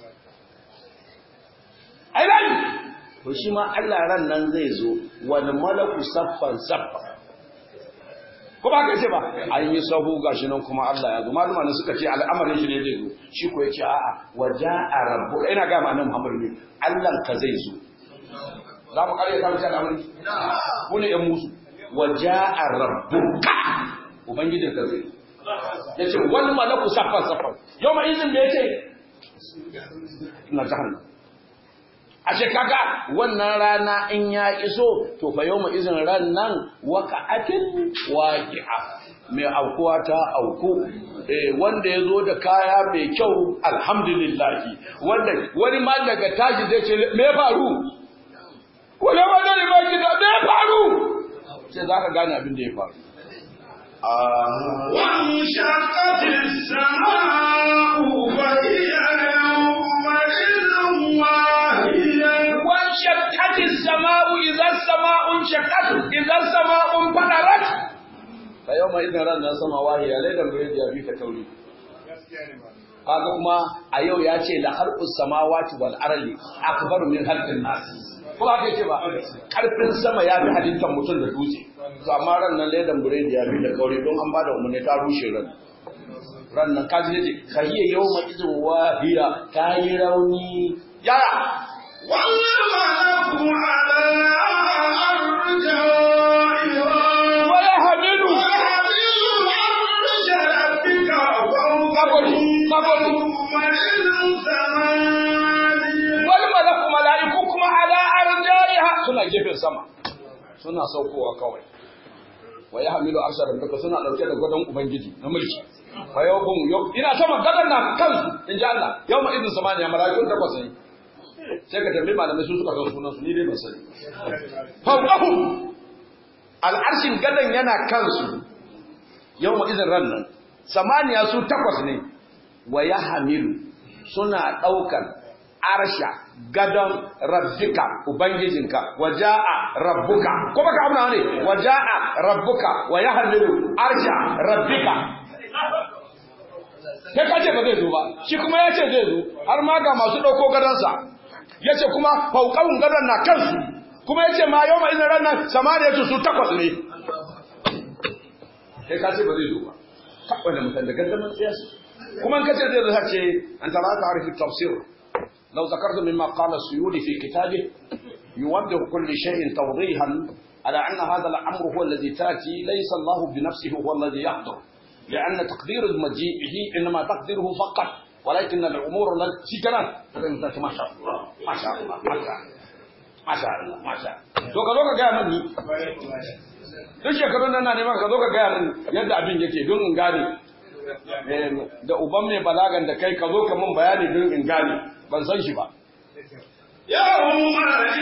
ai layi to shi ma Allah ran nan zai zo wal malaku saffan saffan ko ba ka ce ba an yi sahu gashi nan kuma Allah ya zo maluma ne suka ce al'amarin shi ne zai zo shi ko yace a'a waja'a rabbuka ina ga ma'anar Muhammad ne Allah ka zai zo za mu kare ta wuce al'amari ku ne yan musu waja'a rabbuka ubangijin ka zai yace wal malaku saffan saffan yau ma izin da yace na jahannam ashe kaga wannan rana in ya iso to fa yau izin ran nan waka'atin waqi'a mai aukuwa ta auku eh wanda ya zo da kaya mai kyau alhamdulillah wanda wani ma daga tashi zai ce me faru wala wala ne ba ki da me faru sai zaka gane abin da ya faru وانشقت السماء فهي يومئذ واهية وانشقت السماء إذا السماء انشقت إذا السماء انفطرت فيومئذ رأنا السماء واهية ليلا بريد يا بيك تولي kaga kuma a yau ya ce la harqus samawati wal ardi akbaru min halqin nas ko ba ce ba karfin sama ya fi halittar mutum da dutse to amma ran nan ledan buredi ya fi da kauri don an bada umarni ta rushe ran ran nan kaji yace kahiya yawma idin wahiya ta yi rauni yaya والملك على أرجائها ويحمل ويحمل عرش ربك فوقهم يومئذ ثمانية wal malaku malaiku kuma ala arjaiha suna gefen sama suna saukowa kawai wa yahmilu arsha rabbika suna dauke da gadon ubangiji na mulki fa yawbum yau ina sama gadon na kansu in ji Allah yawma idin samaniya malaikun takwas ne sai ka tambayi malamai su suka san sunan su ni dai ban sani fawqahu al'arshin gadon yana kansu yawma idin ran nan samaniya su takwas ne wa yahmilu suna daukan arsha gadon rabbika ubangijinka waja'a rabbuka ko baka amna ne waja'a rabbuka wa yahmilu arsha rabbika sai ka ce ba zai zo ba shi kuma ya ce zai zo har ma ga masu ɗauko gadonsa ya ce kuma fauƙawun gadon na kansu kuma ya ce ma yau ma izin ranar samaniya su su takwas ne sai ka ce ba zai zo ba wanda mutan da gaddaman tsiyarsu kuma in ka ce zai zo ce an tara ta harfi tafsir لو ذكرت مما قال السيولي في كتابه يوضح كل شيء توضيحا على أن هذا الأمر هو الذي تأتي ليس الله بنفسه هو الذي يقدر لأن تقدير مجيئه إنما تقديره فقط ولكن الأمور التي كانت ما شاء الله ما شاء الله ما شاء الله ما شاء الله ما شاء الله to ka zo ka gaya mani duk shekarun nan na neman ka zo ka gaya mani yadda abin yake don in gane da uban mai balagan da kai ka zo ka mun bayani don in gane ban san shi ba يومئذ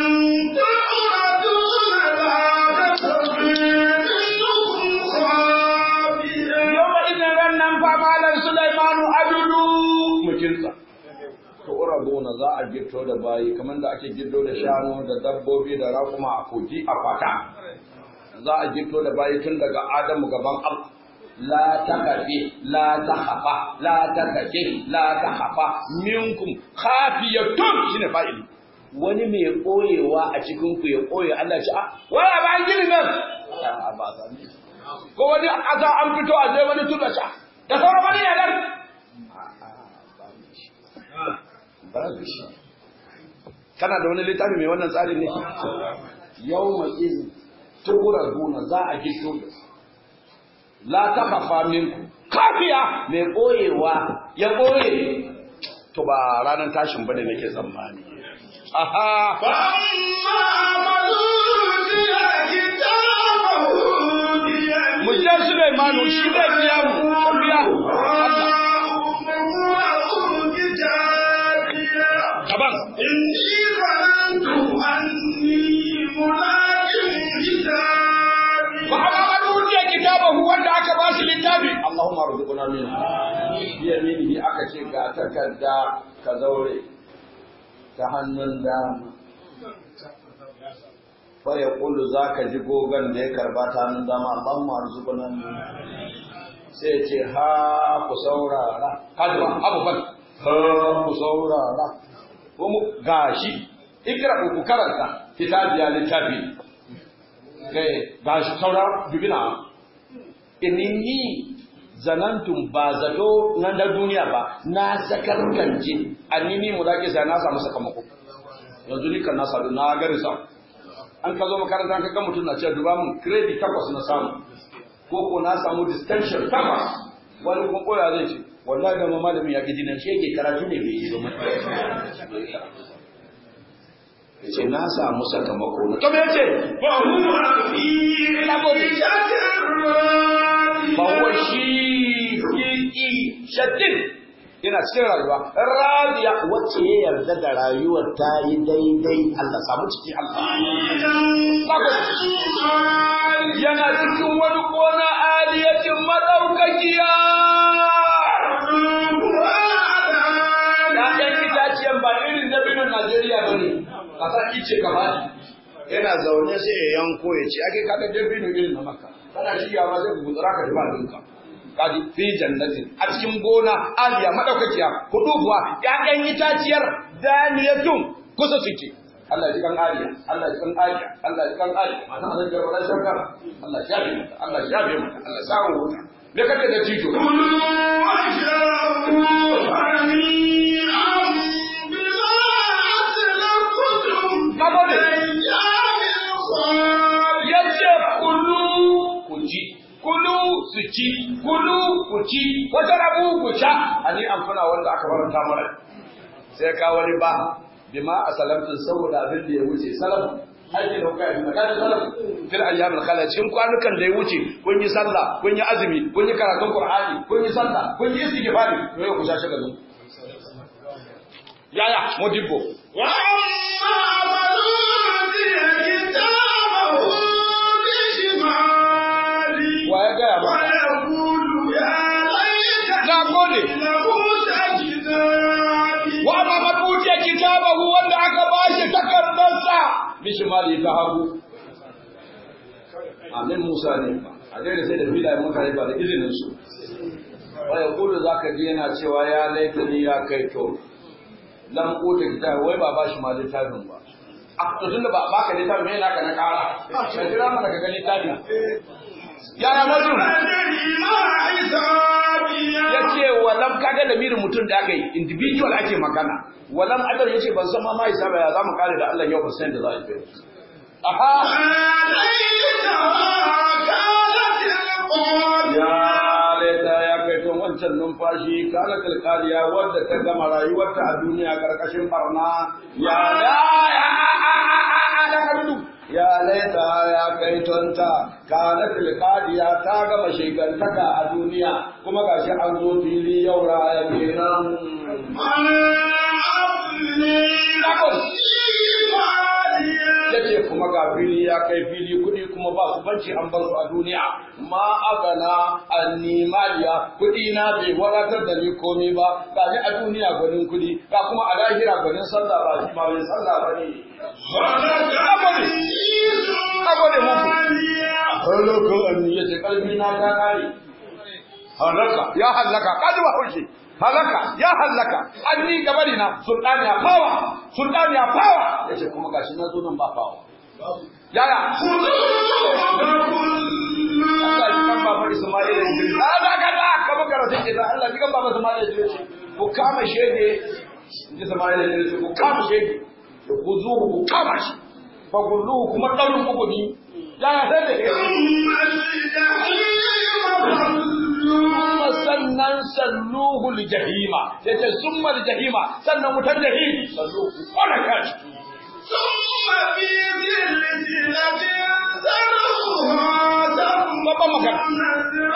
تعرضون لا تخفي منكم خافية yau idan ran nan fa malam Sulaimanu adudu mukinsa to urabuna za a gitto da bayi kamar da ake giddo da shanu da dabbobi da raƙuma a kogi a kwata za a gitto da bayi tun daga Adamu gaban Allah la takafi la takhafa la takafi la takhafa minkum khafiyatun shine fa'ili wani mai koyewa a cikin ku ya koye Allah ya ce ah waya ba gini nan Ah, ba za ni ko wani asa an fito a je wani tuna sha da sauran wani ne nan babu shi kana da wani littafi mai wannan tsarin ne yau mai izin tukura gona za a gito da la takhafa minku kafiya mai koyewa ya koye to ba ranar tashin bane nake tsammani aha فأما من أوتي كتابه mu je Sulaimanu shi zai biya mu ka biya Allah kaban إني ظننت أني ملاك حسابي fa amma man utiya kitabahu wanda aka ba shi littafi Allahumma arzuqna min bi yaminihi aka ce ga takarda ka zaure ta hannun dama fa ya kullu zaka ji gogan da ya karba ta hannun dama Allahumma arzuqna min sai ya ce ha ku saurara kaji ba abu ban ha ku saurara kuma gashi ikra ku karanta kitabiya littafi kai ga shi saura dubina inni zanantum ba zato na da duniya ba na sakarkance annini mu zaki sai na samu sakamako yanzu ni kan na sadu na gari sa an ka zo makaranta ka ga mutum na cewa duba mun credit takwas na samu ko ko na samu distinction takwas wani kuma koya zai ce wallahi da malamin ya gidi nan shi yake karatu ne bai yi ba ya ce na samu sakamako na to me yace وهو في عيشة راضية ba huwa shi fi shaddin yana cikin rayuwa radiya wacce ya yarda da rayuwar ta yi daidai Allah samu ciki Allah yana cikin wani gona aliyacin madaukakiya Ya'yan itaciyan ba irin dabinin Najeriya ba ne, ƙasa ice ka bani. Yana zaune sai ya yanko ya ce, ake kaga dabino irin na maka, kana shiga ma zai gutsura ka ba dinka. Kaji fi jannatin a cikin gona aliya madaukakiya hudu kuwa ƴaƴan itaciyar daniyatun kusa suke. Allah ji kan aliya, Allah ji kan aliya, Allah ji kan aliya, mata Allah ji kan shakara, Allah ya shafe mata, Allah ya shafe mata, Allah ya samu wuta. Me kake da tito? ya ce kulu ku ci kulu su ci kulu ku ci wata rabu ku sha ani an kuna wanda aka faranta mana sai ka wani ba bima a salamtin saboda abin da ya wuce salam aiki da kuka yi magana salam fil ayyamil khala cikin kwanukan da ya wuce kun yi sallah kun yi azumi kun yi karatun qur'ani kun yi sallah kun yi istighfari to yau ku sha shi gazo yaya modibbo wa ya gaya ba na gode wa amma mabuce kitabahu wanda aka bashi takardarsa bishimali ta hagu amin musa ne a daina sai da filayen mutane ba da izinin su wa ya kudu za ka ji yana cewa ya laifini ya kai to lam kuta kitabu wai ba bashi ma littafin ba a to tunda ba baka littafin me naka na kara ka jira mana ka ga littafin yaya mutum ya ce walam kaga da mirin mutum da aka yi individual ake magana walam adam ya ce ban san ma ma hisaba ya zamu kare da Allah yau ba san da za a yi aha ya laita ya kai to wancan numfashi kana kalkaliya wadda ta gama rayuwarta a duniya karkashin barna ya la ya ya laita ya kai tonta kana tilkadiya ta gama shegantaka a duniya kuma gashi an zo fili yau raya kenan yace kuma ga fili ya kai fili kudi kuma ba su banci an bar su a duniya ma agana anni maliya kudi na bai wadatar da ni komai ba ga ni a duniya gwanin kudi ga kuma a lahira gwanin sallah ba shi ba mai sallah ba ne Agode muku. Halaka anni yace kalbi na ta kare. Halaka ya halaka kaji ba haushi. Halaka ya halaka anni gabari na sultani ya fawa sultani ya fawa yace kuma gashi na zo nan ba fawa. Yaya? Allah ji kan baba Ismail Idris. Hada kada ka makara take da Allah ji kan baba Ismail Idris. Ku kama shege. Ji Ismail Idris ku kama shege. Ku zo ku kama shi. fagulluhu kuma ɗaurin kukuni ya ya sai da ke sannan salluhu jahima sai ce summa jahima sannan wutar jahim salluhu wala ka ciki babban magana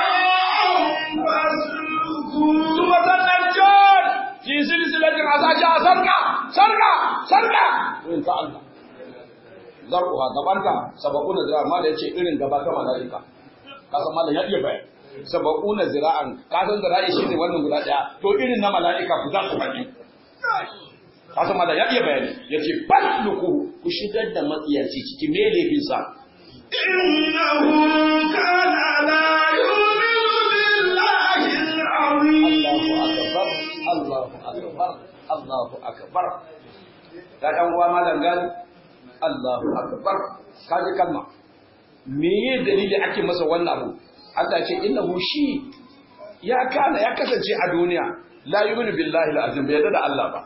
Suma sannan jon fi silsilatin asashi a sarka sarka sarka in ta Allah zar'uha gabanta saba'una zira'an ma da yace irin gaba ta mala'ika ka san malam ya iya bayan saba'una zira'an ka san zira'i shine wannan guda daya to irin na mala'ika ku za ku faɗi ka san malam ya iya bayani yace fasluku ku shigar da matsiyaci ciki me laifin sa innahu kana la yu'minu billahi al-azim Allahu akbar Allahu akbar Allahu akbar da dan uwa malam gani Allahu akbar kaji kalma me ye dalili ake masa wannan abu Allah ce innahu shi ya kana ya kasance a duniya la yu'minu billahi al-azim bai yadda da Allah ba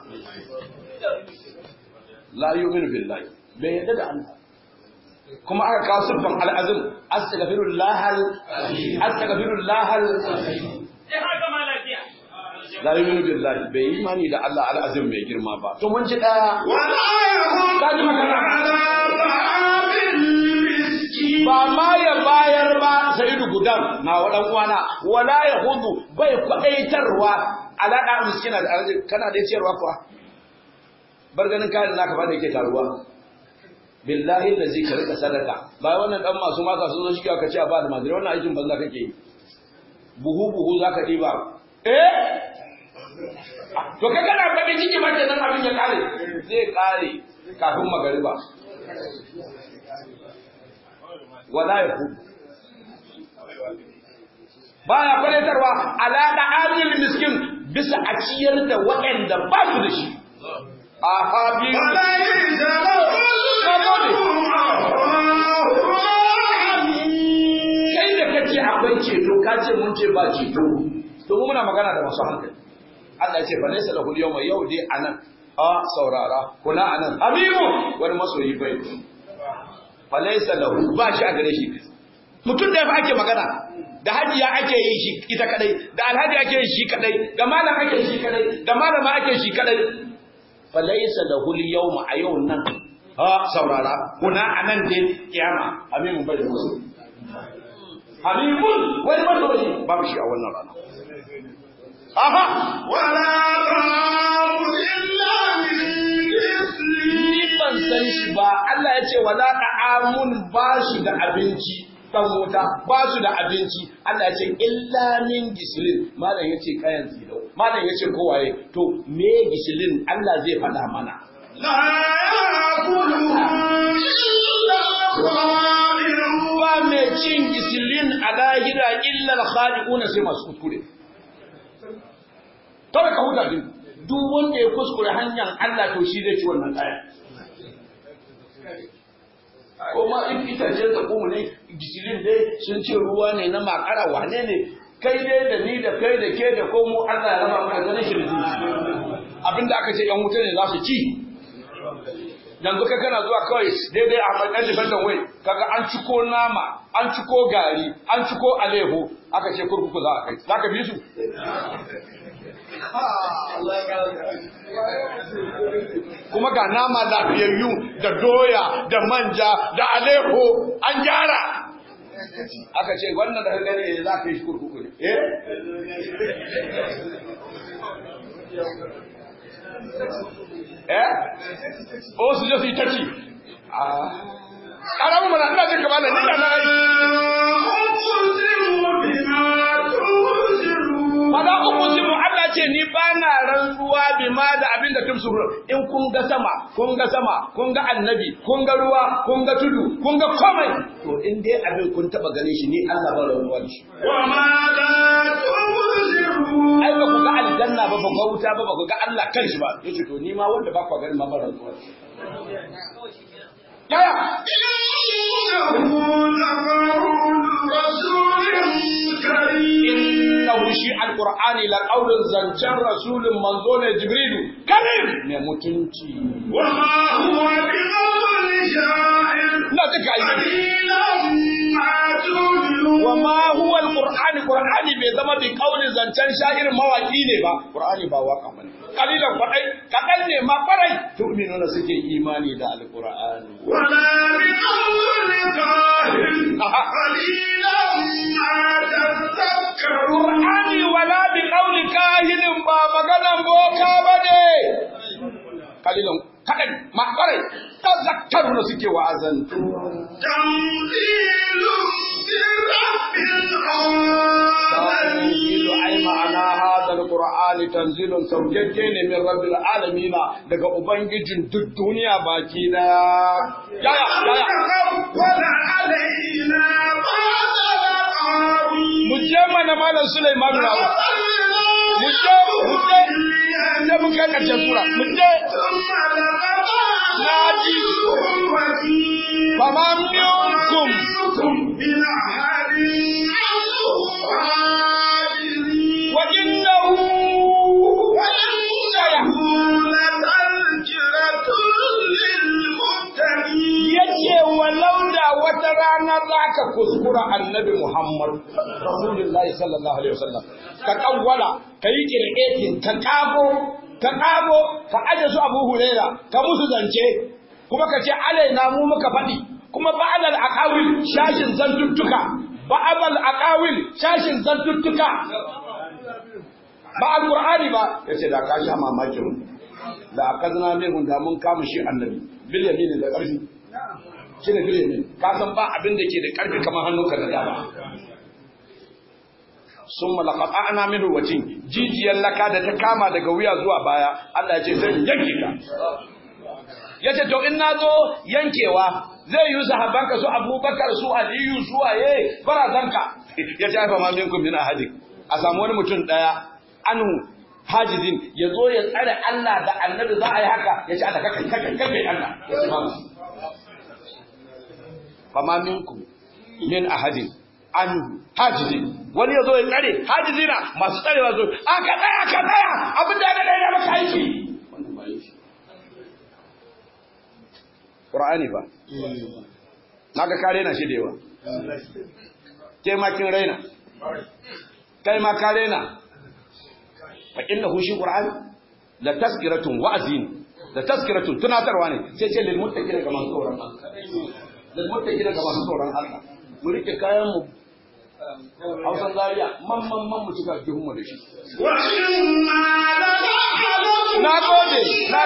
la yu'minu billahi bai yadda da Allah kuma aka kawo siffan al-azim astaghfirullah astaghfirullah la yu'minu billahi bai yi imani da Allah al-azim mai girma ba to mun ji daya ولا يحض Kaji magana. على طعام المسكين ba ma ya bayar ba sa'idu gudan na wadan uwana wala ya hudu bai kwadaitarwa alada miskina da arzi kana da ciyarwa kuwa bar ganin kayan naka ba da yake taruwa billahi allazi ka rika sadaka ba wannan dan masu maka sun zo shi ka ce a ba da madira wannan aikin banza kake yi buhu buhu zaka diba eh to kai kana bakin ciki ma kenan abin ya kare zai kare kafin magariba wala ya hudu baya kwaletarwa ala da amil miskin bisa a ciyar da waɗanda ba su da shi a habi وليس له kai da kace akwai ceto ka ce mun ce ba ceto to mu muna magana da masu hankali Allah ya ce fa laysa lahu yawma yau dai anan a saurara kuna anan habibu wani masoyi bai fa laysa lahu ba shi a gare shi mutum da fa ake magana da hajiya ake yi shi ita kadai da alhaji ake yi shi kadai da malam ake yi shi kadai da malama ake shi kadai fa laysa lahu yawma a yau nan a saurara kuna anan dai kiyama habibu bai da musu habibun wani masoyi babu shi a wannan rana aha ولا طعام إلا من غسلين ni ban san shi ba Allah ya ce wala ta'amun ba shi da abinci dan wuta ba su da abinci Allah ya ce illa min gisilin malam ya ce kayan zidau malam ya ce kowaye to me gisilin Allah zai faɗa mana لا يأكله إلا الخاطئون ba mai cin gisilin a lahira illa al-khaliquna sai masu kuskure kawai ka huta din duk wanda ya kuskure hanyar Allah to shi zai ci wannan kaya kuma in itace da kuma ne gisilin dai sun ce ruwa ne na makara wane ne kai dai da ni da kai da ke da komo Allah ya raba mana ganin shi da zuci abinda aka ce yan wuta ne za su ci yanzu ka kana zuwa kawai daidai a matsayin defendant wai kaga an ciko nama an ciko gari an ciko alehu aka ce kurkuku za a kai za ka bi su kuma ga nama lafiyayyu da doya da manja da alehu an gyara aka ce wannan da ka gani za ka yi shi kurkuku ne eh eh o su je su yi ta ci ƙaramin mana ina jin kamar da ni da na yi أقسم بما تبصرون Fada uku shi mu Allah ce ni ba na rantsuwa bi ma da abin da tumsuru in kun ga sama kun ga sama kun ga annabi kun ga ruwa kun ga tudu kun ga komai to in dai abin kun taba ganin shi ni Allah ba rantsuwa da shi وما لا تبصرون ai ba ku ga aljanna ba ba ku ga wuta ba ba ku ga Allah kanshi ba yace to ni ma wanda ba ku ganin ma ba rantsuwa da shi yaya إنه لقول رسول كريم innahu shi alqur'ani la qaulun zancan rasulun manzo ne jibrilu karim ne mutunci وما هو بقول شاعر ina duka yi قليلا ما تؤمنون wa ma huwa alqur'ani qur'ani bai zama bi qaulin zancan sha'ir mawaki ne ba qur'ani ba waka bane kalilan kwadai kadan ne ma kwarai tu'minuna suke imani da alqur'ani ولا بقول كاهن قليلا ما تذكرون qur'ani wala bi qauli kahinin ba maganan boka bane kalilan kadan ma kwarai tazakkaruna suke wa'azantu تنزيل من رب تنزيل العالمين ai ma'ana hadal qur'ani tanzilun saukakke ne min rabbil alamin daga ubangijin duk duniya baki daya yaya yaya تقبل علينا بعد القاوي mu je mana malam Sulaiman na mu je mu je da mun kai karshen sura mu je naji fama minkum wata rana za ka kuskura annabi Muhammad Rasulullahi sallallahu alaihi wasallam ka kawwala ka yi kirketin ka kago ka kago ka aje su Abu Huraira ka musu zance kuma ka ce alaina mu muka faɗi kuma ba'al aqawil shashin zantuttuka ba'al aqawil shashin zantuttuka ba alqur'ani ba yace da ka sha mamakin da akazna min da mun kama shi annabi bil yamin da ƙarfi shine bil yamin ka san ba abin da ke da ƙarfi kamar hannunka da dama summa laqata'na minhu wajin jijiyar laka da ta kama daga wuya zuwa baya Allah ya ce zan yanke ka yace to in nazo yankewa zai yi sahabbanka su Abubakar su Aliyu su waye barazanka yace fa ma minkum min ahadin a samu wani mutum daya anu hajizin ya zo ya tsare Allah da annabi za a yi haka ya ce Allah kaka kaka kaka Allah ya ce mamu fama minkum min ahadin an hajizin wani ya zo ya tsare hajizina masu tsarewa zo aka tsaya aka tsaya abin da ya da maka aiki Qur'ani fa naga ka raina shi da yawa kai ma kin raina kai ma ka raina fa innahu shi qur'an la tazkiratun wa'zin la tazkiratun tunatarwa ne sai ce lil muttaqina ga masu tsoron Allah lil muttaqina ga masu tsoron Allah mu rike kayan mu Hausan Zaria man man man mu cika jihun mu da shi wa inna la na'lamu na gode na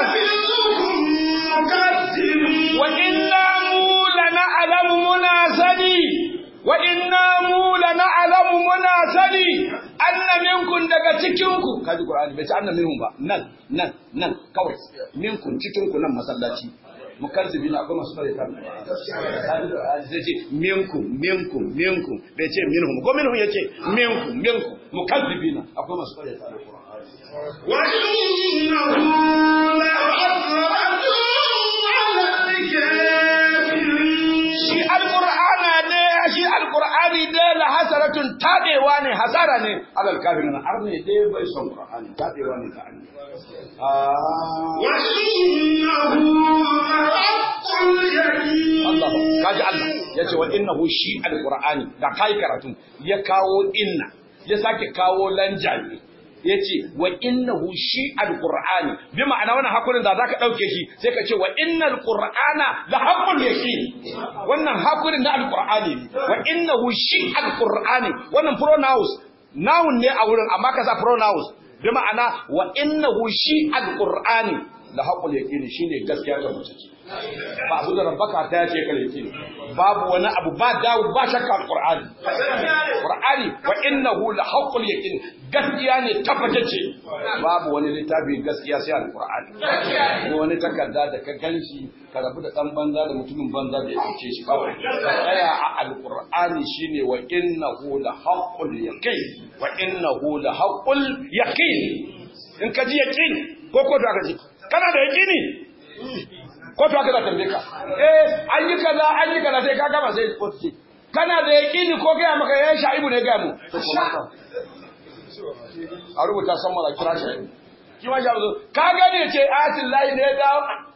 mukaththibin wa inna mu la na'lamu muna sani wa inna mu la na'lamu muna sani anna minkum daga cikinku kaji qur'ani bai ce anna minhum ba nan nan nan kawai minkum cikinku nan masallaci mukazzibi na akwai masu fare ta zai ce minkum minkum minkum bai ce minhum ko minhum yace minkum minkum mukazzibi na akwai masu fare ta wa innahu la hasratun 'ala al-kafirin shi alqur'ana ne shi alqur'ani dai la hasaratun tadewa ne hasara ne alal kafirin har ne dai bai son qur'ani tadewa ne ta annabi wa innahu la haqqul yaqin Allah kaji Allah yace wa innahu shi alqur'ani da kai karatu ya kawo inna ya sake kawo lanjani yace wa innahu shi alqur'ani bi ma'ana wannan hakurin da zaka dauke shi sai ka ce wa innal qur'ana la haqqul yaqin wannan hakurin na alqur'ani ne wa innahu shi alqur'ani wannan pronouns noun ne a wurin amma ka sa pronouns bi ma'ana wa innahu shi alqur'ani la haqqul yaqin shine gaskiya ta mutunci ba abu da rabbaka ta yace kare yake babu wani abu ba dawo ba shakka alqur'ani qur'ani wa innahu la haqqul yaqin gaskiya ne tabbatacce babu wani littafi gaskiya sai alqur'ani ko wani takarda da ka ganshi ka rabu da dan banza da mutumin banza da ya kauce shi kawai tsaya a alqur'ani shine wa innahu la haqqul yaqin wa innahu la haqqul yaqin in ka ji yaqin ko ko da ka ji kana da yaqini ko to aka tambaye ka eh an yi kaza an yi kaza sai ka gama sai ko ce kana da yaqini ko ga maka ya shaibu ne ga mu a rubuta san mala kira shi ki ma shaibu ka gane ce ayatul lahi ne da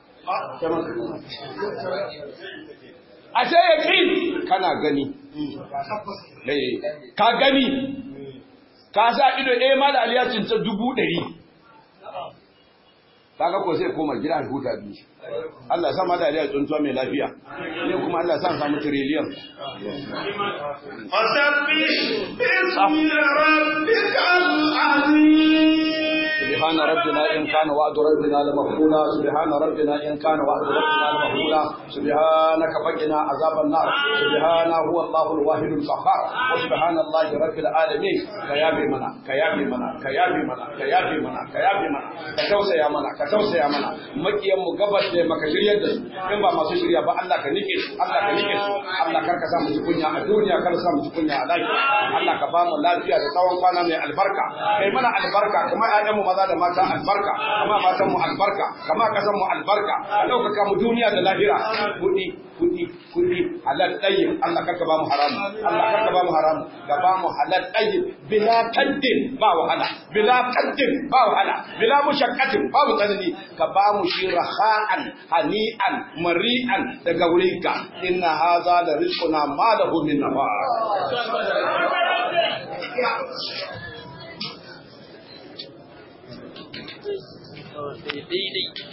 a sai yaqin kana gani eh ka gani ka sa ido eh mal aliyacin ta dubu ɗari kaga ko sai koma gida a huta biyu Allah ya sa ma da ya tsuntuwa mai lafiya ne kuma Allah ya sa samu trillion fasabbih bismi rabbikal azim سبحان ربنا إن كان وعد ربنا لمفعولا سبحان ربنا إن كان وعد ربنا لمفعولا سبحانك فقنا عذاب النار سبحان هو الله الواحد القهار وسبحان الله رب العالمين كيابي منا كيابي منا كيابي منا كيابي منا كيابي منا كتوسع يا منا كتوسع يا منا مكيان mu gabas da maka shiryar da su in ba masu shirya ba Allah ka nike su Allah ka nike su Allah kar ka sa mu ji kunya a duniya kar sa mu ji kunya a lafiya Allah ka ba mu lafiya da tsawon kwana mai albarka kai mana albarka kuma ƴaƴan mu maza da mata albarka kama matan mu albarka kama kasan mu albarka ka ɗaukaka mu duniya da lahira kuɗi kuɗi kuɗi a halal tayyib Allah karka ba mu haramu Allah karka ba mu haramu ka ba mu halal tayyib bila kaddin ba wahala bila kaddin ba wahala bila mushaqqatin ba mu tsanani ka ba mu shi raha'an hani'an mari'an daga wurinka inna hadha la rizquna ma lahu min nafas daidai